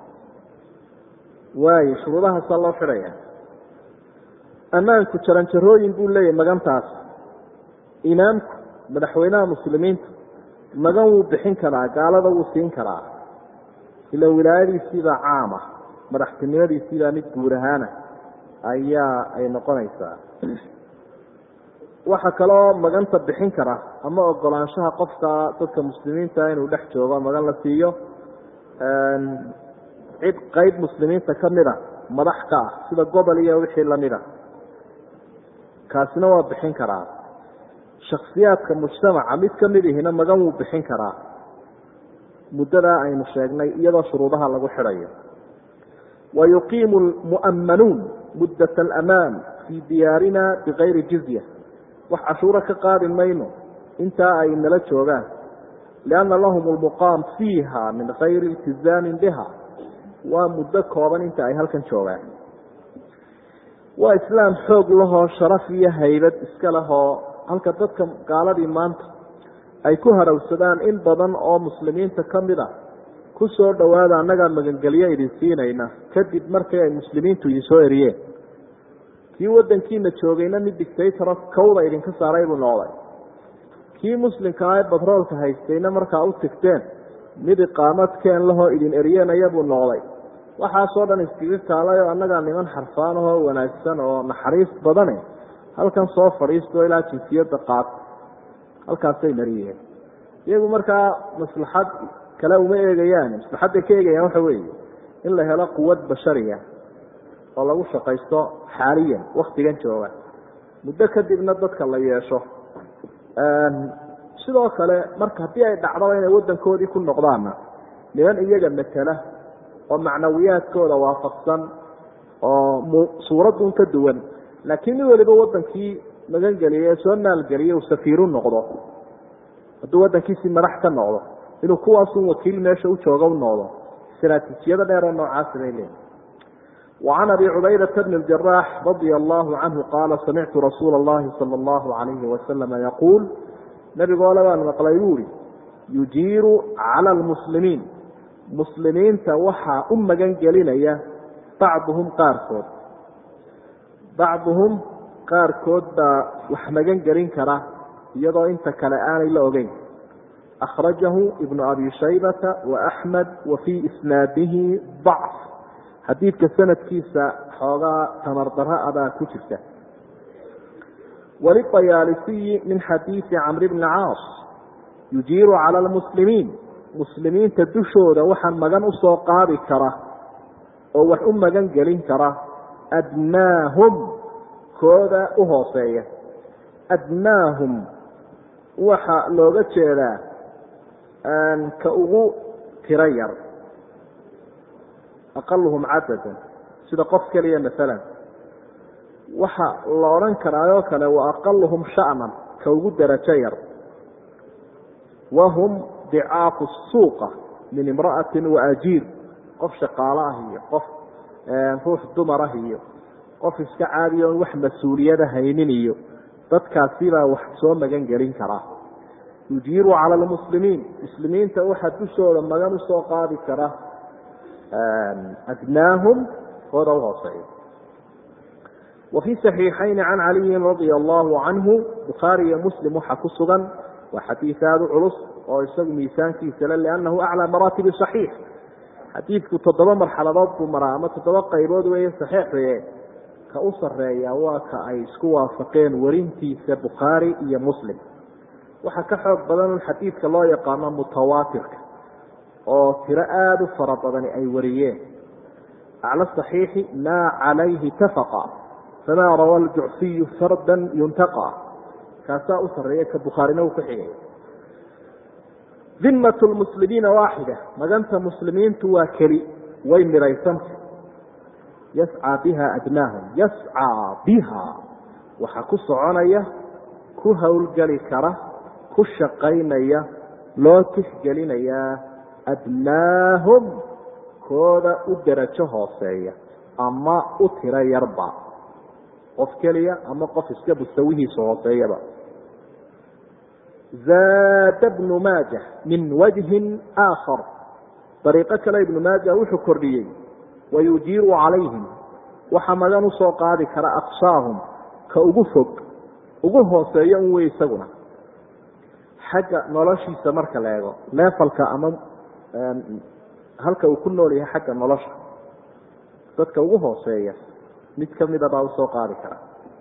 waayo shuruudahaasaa loo xidhaya ammaanku jaranjarooyin buu leeyahay magantaas imaamku madaxweynaha muslimiinta magan wuu bixin karaa gaalada wuu siin karaa ila wilaayadiisiibaa caama madaxtinimadiisiibaa mid guur ahaana ayaa ay noqonaysaa waxaa kaloo maganta bixin kara ama ogolaanshaha qofka dadka muslimiinta inuu dhex joogo magan la siiyo cid qeyb muslimiinta ka mid a madax ka ah sida gobol iyo wixii lamid a kaasina waa bixin karaa shaksiyaadka mujtamaca mid ka mid ihina magan wuu bixin karaa muddadaa aynu sheegnay iyadoo shuruudaha lagu xidhayo wa yuqiimu lmu'ammanuun muddat alamaan fii diyaarina bikayri jizya wax cashuuro ka qaadi mayno intaa ay nala joogaan lianna lahum lmuqaam fiiha min kayri iltizaamin biha waa muddo kooban inta ay halkan joogaan waa islaam xoog lahoo sharaf iyo haybad iska lehoo halka dadka gaaladii maanta ay ku harowsadaan in badan oo muslimiinta ka mid a ku soo dhowaada annagaa magangelyo idin siinayna kadib markii ay muslimiintu idin soo eriyeen kii waddankiina joogayna mid dictaytoro kawda idinka saaray buu noqday kii muslimkaa ee batroolka haystayna markaa u tigteen mid iqaamadkeen lahoo idin eryenaya buu noqday waxaasoo dhan iskaga kaalayoo annagaa niman xarfaan ahoo wanaagsan oo naxariis badane halkan soo fadhiisto ilaa jinsiyadda qaata halkaasay mariyeen iyagu markaa maslaxad kale uma eegayaan maslaxadday ka eegayaan waxa weeye in la helo quwad bashariya oo lagu shaqaysto xaaliyan waktigan jooga muddo kadibna dadka la yeesho sidoo kale marka haddii ay dhacdaba inay waddankoodii ku noqdaanna niman iyaga matela oo macnawiyaadkooda waafaqsan oo suuradun ka duwan laakiin nin waliba waddankii magangeliya ee soo maalgeliya uu safiiru noqdo hadduu waddankiisii madax ka noqdo inuu kuwaasun wakiil meesha u jooga u noqdo istaraatiijiyada dheer oo noocaasi bay leeyihi وعن أبي عبيدة بن الجراح رضي الله عنه قال سمعت رسول الله صلى الله عليه وسلم يقول نبي قال baan mقلay bu uri يuجيiر عalى المسلمين مسلimiinta waxaa u magan gelinaya bacضهم qaarkood bacضهم qaarkood baa wax magan gelin kara iyadoo inta kale aanay la ogeyn أخرجه ابن أبي شhيبة وأحمد وفي إسناaده ضعف xadiidka sanadkiisa xoogaa tamardaro abaa ku jirta walibayaalisiyi min xadiidi camri bni caas yujiiru cala almuslimiin muslimiinta dushooda waxaan magan usoo qaadi kara oo wax u magan gelin kara adnaahum kooda u hooseeya adnaahum waxa looga jeedaa ka ugu tiro yar aqaluhum cadadan sida qof keliya maalan waxa la odhan karaayoo kale wa aqaluhum sha'nan ka ugu darajo yar wahum dicaafu suuqa min imra'atin waajiir qof shaqaalo ah iyo qof ruux dumar ah iyo qof iska caadiya oon wax mas-uuliyada haynin iyo dadkaasibaa wax soo magan gelin karaa yujiiru cala almuslimiin muslimiinta waxaa dushooda magan usoo qaadi kara adnaahum kooda uhooseeya wa fii saxiixayni can caliyin radia allahu canhu bukhaari iyo muslim waxaa ku sugan waa xadiid aada u culus oo isagu miisaankiisa le liannahu aclaa maraatibi saxiix xadiidku toddoba marxaladood buu maraa ama toddoba qaybood weeye saxiixie ka u sareeya waa ka ay isku waafaqeen warintiisa bukhaari iyo muslim waxaa ka xoog badan xadiidka loo yaqaano mutawaatirka oo tiro aada u fara badani ay wariyeen acla saxiixi maa calayhi tafaqa famaa rawa aljucfiyu fardan yuntaqa kaasaa u sareeya ka bukhaarina uu ku xigay dimat lmuslimiina waaxida maganta muslimiintu waa keli way midhaysanta yascaa biha adnaahum yascaa biha waxaa ku soconaya ku howlgeli kara ku shaqaynaya loo tixgelinayaa adnaahum kooda u darajo hooseeya ama u tiro yarba qof keliya ama qof iska mustawihiisa hooseeyaba zaada bnu maaja min wajhin aakhar dariiqo kale ibnu maaja wuxuu kordhiyey wayujiiru calayhim waxa magan usoo qaadi kara aqsaahum ka ugu fog ugu hooseeyo un wey isaguna xagga noloshiisa marka la eego leefalka ama halka uu ku nool yahay xagga nolosha dadka ugu hooseeya mid kamida baa usoo qaadi kara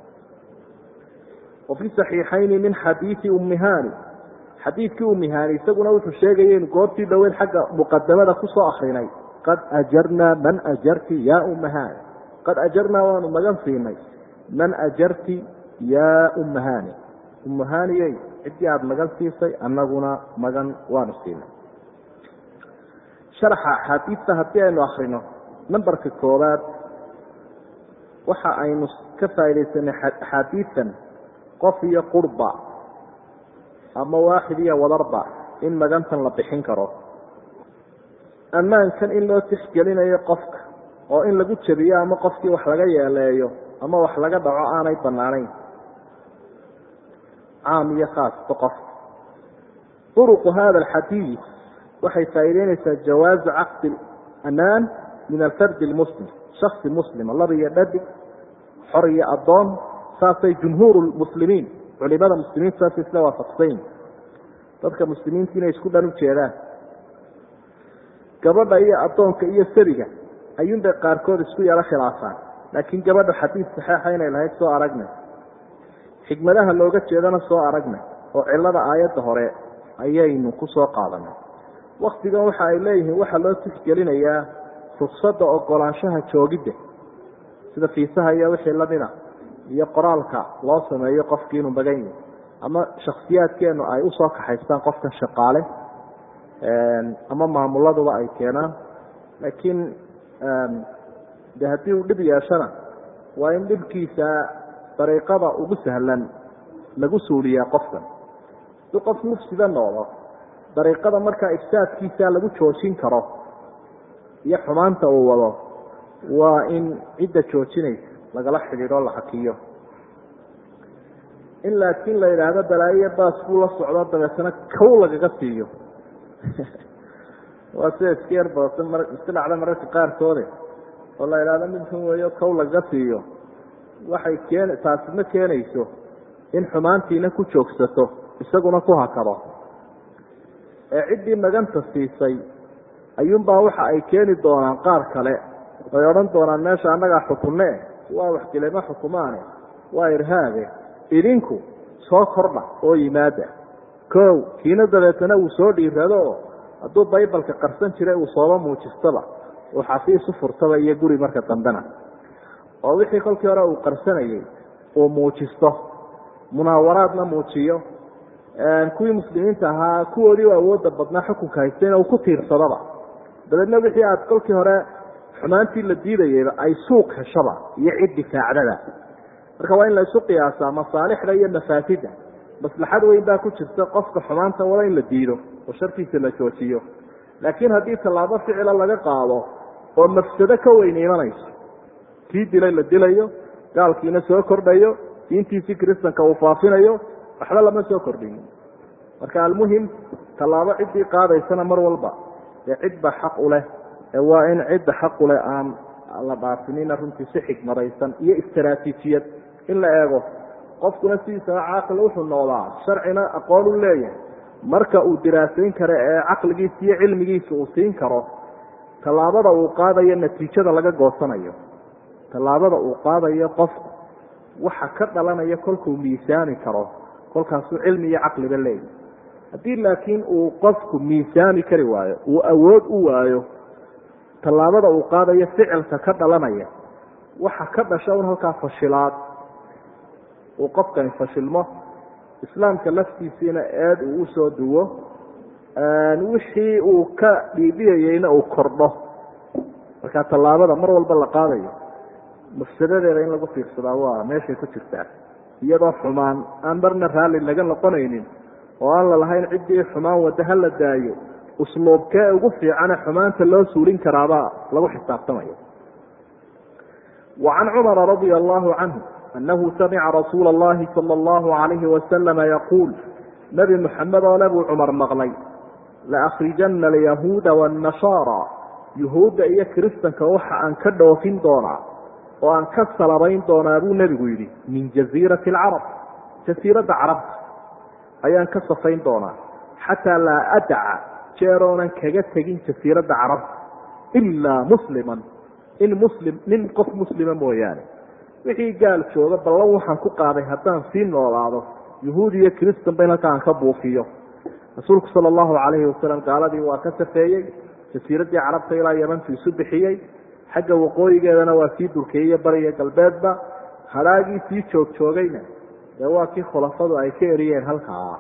wa fi saxiixayni min xadiidi ummihani xadiidkii ummihani isaguna wuxuu sheegaya inu goortii dhoweyd xagga muqadamada kusoo akrinay qad ajarnaa man ajarti yaa ummahani qad ajarnaa waanu magan siinay man ajarti yaa ummahani ummahaniyey ciddii aada magan siisay annaguna magan waanu siinay sharaxa axaadiista haddii aynu akrino nambarka koobaad waxa aynu ka faaidaysanay axaadiidan qof iyo qurba ama waaxid iyo wadarba in magantan la bixin karo ammaankan in loo tixgelinayo qofka oo in lagu jabiyo ama qofkii wax laga yeeleeyo ama wax laga dhaco aanay banaanayn caam iyo khaasba qof uruqu hada alxadiid waxay faa'iideynaysaa jawaazu caqdi amaan min alfardi lmuslim shaksi muslima laba iyo dhadig xor iyo addoon saasay jumhuur lmuslimiin culimada muslimiinta saasay isla waafaqsayn dadka muslimiinta inay isku dhan u jeedaan gabadha iyo addoonka iyo sariga ayuunbay qaarkood isku yaro khilaafaan laakiin gabadha xadiid saxeixa inay lahayd soo aragnay xikmadaha looga jeedana soo aragnay oo cilada aayadda hore ayaynu ku soo qaadanay waktigan waxa ay leeyihiin waxaa loo tixgelinayaa ruksada ogolaanshaha joogidda sida fiisaha iyo wixii lamida iyo qoraalka loo sameeyo qofkii inuu magan yahay ama shaksiyaadkeenu ay usoo kaxaystaan qofkan shaqaale ama maamuladuba ay keenaan laakiin de haddii uu dhib yeeshana waa in dhibkiisa dariiqada ugu sahlan lagu suuliyaa qofkan si qof mufsida noqdo dariiqada markaa ifsaadkiisa lagu joojin karo iyo xumaanta uu wado waa in cidda joojinaysa lagala xidhiidho la hakiyo in laakiin la yidhaahdo balaayiya baas buu la socdo dabeetana kow lagaga siiyo waa sida iska yar badata mar iska dhacda mararka qaarkoode oo la yidhahdo mid xun weeyo kow lagaga siiyo waxay keen taasi ma keenayso in xumaantiina ku joogsato isaguna ku hakado ee ciddii maganta siisay ayuunbaa waxa ay keeni doonaan qaar kale ay odhan doonaan meesha annagaa xukunne waa waxdilema xukumaane waa irhaabe idinku soo kordha oo yimaada kow kiina dabeetana uu soo dhiirado oo hadduu baybalka qarsan jiray uu sooba muujistaba uu xafiis u furtaba iyo guri marka dambena oo wixii kolkii hore uu qarsanayey uu muujisto munaawaraadna muujiyo kuwii muslimiinta ahaa kuwoodii u awoodda badnaa xukunka haystayna uu ku tiirsadaba dabeedna wixii aad kolkii hore xumaantii la diidayeyba ay suuq heshaba iyo cid difaacdada marka waa in la isu qiyaasaa masaalixda iyo mafaasida maslaxad weyn baa ku jirta qofka xumaanta wada in la diido oo sharkiisa la joojiyo laakiin haddii tallaabo ficila laga qaado oo mafsado ka weyn imanayso kii dilay la dilayo gaalkiina soo kordhayo diintiisii kristanka uu faafinayo waxba lama soo kordhin marka almuhim tallaabo ciddii qaadaysana mar walba dee cid baa xaq u leh ee waa in cidda xaq u leh aan la dhaafinina runtii si xigmadaysan iyo istaraatiijiyad in la eego qofkuna sidiisaba caaqil wuxuu noqdaa sharcina aqoon u leeyahay marka uu diraasayn karo ee caqligiisa iyo cilmigiisa uu siin karo tallaabada uu qaadayo natiijada laga goosanayo tallaabada uu qaadayo qofku waxa ka dhalanaya kolkuu miisaani karo kolkaasuu cilmi iyo caqliba leeyahy haddii laakiin uu qofku miisaani kari waayo uu awood u waayo tallaabada uu qaadayo ficilka ka dhalanaya waxa ka dhasha un halkaa fashilaad uu qofkani fashilmo islaamka laftiisiina eed uu usoo duwo wixii uu ka dhiibiyayeyna uu kordho marka tallaabada mar walba la qaadayo mafsadadeeda in lagu fiirsadaa waa meeshay ku jirtaa iyadoo xumaan aan marna raalli laga noqonaynin oo aan la lahayn ciddii xumaan wadda ha la daayo usluubkee ugu fiicane xumaanta loo suulin karaabaa lagu xisaabtamayo wa can cumara radia allahu canhu anahu samica rasuula allahi sala allahu alayhi wasalama yaquul nebi muxamed oo nebuu cumar maqlay laakrijana alyahuuda waannasaara yuhuudda iyo kiristanka waxa aan ka dhoofin doonaa oo aan ka salabayn doonaa buu nebigu yidhi min jaziirati alcarab jasiiradda carabta ayaan ka safayn doonaa xataa laa adaca jeeroonan kaga tegin jasiiradda carabta ilaa musliman in muslim nin qof muslima mooyaane wixii gaal jooga ballan waxaan ku qaaday haddaan sii noolaado yuhuud iyo kiristanba in halkaa aan ka buufiyo rasuulku sala allahu calayhi wasalam gaaladii waa ka safeeyey jasiiraddii carabta ilaa yamantu isu bixiyey xagga waqooyigeedana waa sii durkeeyey bariya galbeedba halaagii sii joog joogayna dee waa kii khulafadu ay ka eriyeen halkaa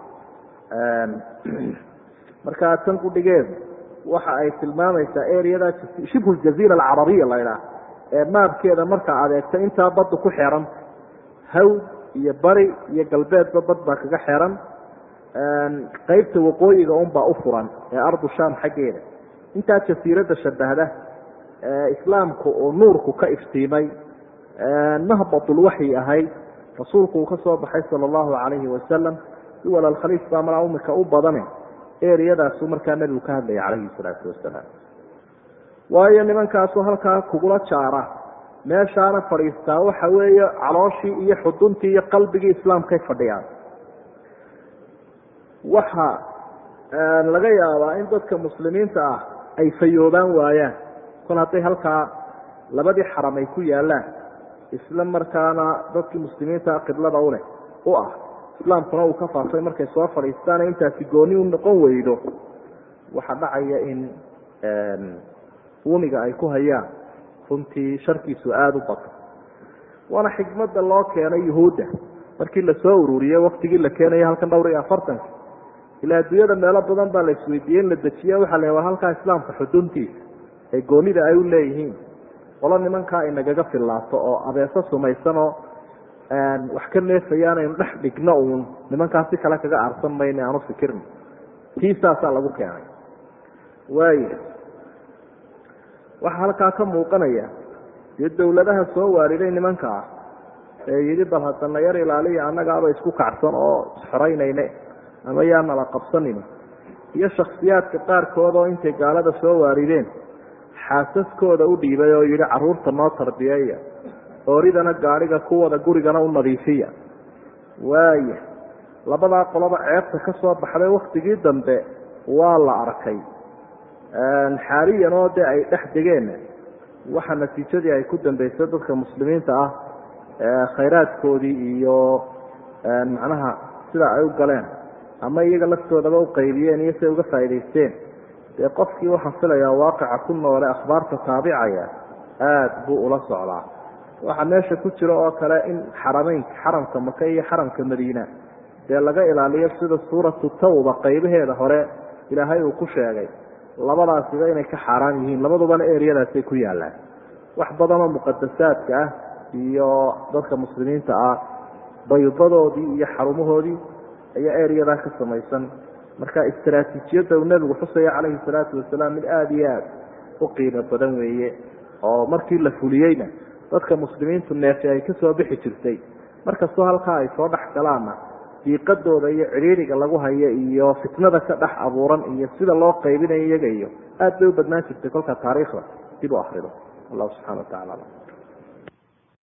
markaa tan qudhigeedu waxa ay tilmaamaysaa ereyada shibhu ljaziira alcarabiya la ydhaah ee maabkeeda markaa adeegta intaa baddu ku xeran hawd iyo bari iyo galbeedba bad baa kaga xeran qeybta waqooyiga unbaa u furan ee ardu sham xaggeeda intaa jasiiradda shabahda islaamku uu nuurku ka iftiimay mahbatulwaxyi ahayd rasuulku uu ka soo baxay sala allahu calayhi wasalam duwal alkhaliif baa malaa umika u badane ereyadaasu markaa nebigu ka hadlaya calayhi salaatu wasalaam waayo nimankaasu halkaa kugula jaara meeshaana fadhiistaa waxa weeye calooshii iyo xuduntii iyo qalbigii islaamkay fadhiyaan waxa laga yaabaa in dadka muslimiinta ah ay fayoobaan waayaan kol hadday halkaa labadii xaram ay ku yaalaan isla markaana dadkii muslimiinta qiblada uleh u ah islaamkuna uu ka faafay markay soo fadhiistaana intaasi gooni u noqon weydo waxaa dhacaya in uumiga ay ku hayaan runtii sharkiisu aada u bato waana xikmadda loo keenay yuhuudda markii lasoo ururiyey waktigii la keenaya halkan dhowr iyo afartanka ilaa adduunyada meelo badan baa la isweydiiyey in la dejiye waxaa la war halkaa islaamka xuduntiisa ee goonida ay u leeyihiin qolo nimankaa inagaga fillaato oo abeeso sumaysanoo wax ka neefayaan aynu dhex dhigno uun nimankaa si kale kaga aarsan mayno aanu fikirno tii saasaa lagu keenay waaya waxaa halkaa ka muuqanaya dee dawladaha soo waariday nimankaa ee yidhi bal haddana yar ilaaliya annagaaba isku kacsan oo isxoraynayne ama yaa nala qabsanino iyo shaksiyaadka qaarkood oo intay gaalada soo waarideen xaasaskooda u dhiibay oo yidhi carruurta noo tarbiyeeya ooridana gaadhiga kuwada gurigana u nadiifiya waaya labadaa qoloba ceebta ka soo baxday waktigii dambe waa la arkay xaaliyan oo dee ay dhex degeen waxa natiijadii ay ku dambeysay dadka muslimiinta ah khayraadkoodii iyo macnaha sida ay u galeen ama iyaga laftoodaba u qaybiyeen iyo say uga faa'idaysteen dee qofkii waxaan filayaa waaqica ku noole akhbaarta taabicaya aada buu ula socdaa waxaa meesha ku jira oo kale in xarameynka xaramka maka iyo xaramka madiina dee laga ilaaliyo sida suuratu tawba qaybaheeda hore ilaahay uu ku sheegay labadaasiba inay ka xaaraan yihiin labadubana eryadaasay ku yaallaan wax badanoo muqadasaadka ah iyo dadka muslimiinta ah baydadoodii iyo xarumahoodii ayaa eryadaa ka samaysan marka istaraatiijiyadda uu nebigu xusaya calayhi salaatu wasalaam mid aada iyo aada u qiimo badan weeye oo markii la fuliyeyna dadka muslimiintu neefi ay ka soo bixi jirtay markastoo halkaa ay soo dhex galaanna diiqadooda iyo cidhiiriga lagu hayo iyo fitnada ka dhex abuuran iyo sida loo qaybinayo iyaga iyo aad bay u badnaan jirtay kolka taariikhda dib u akrido allahu subxana wa tacala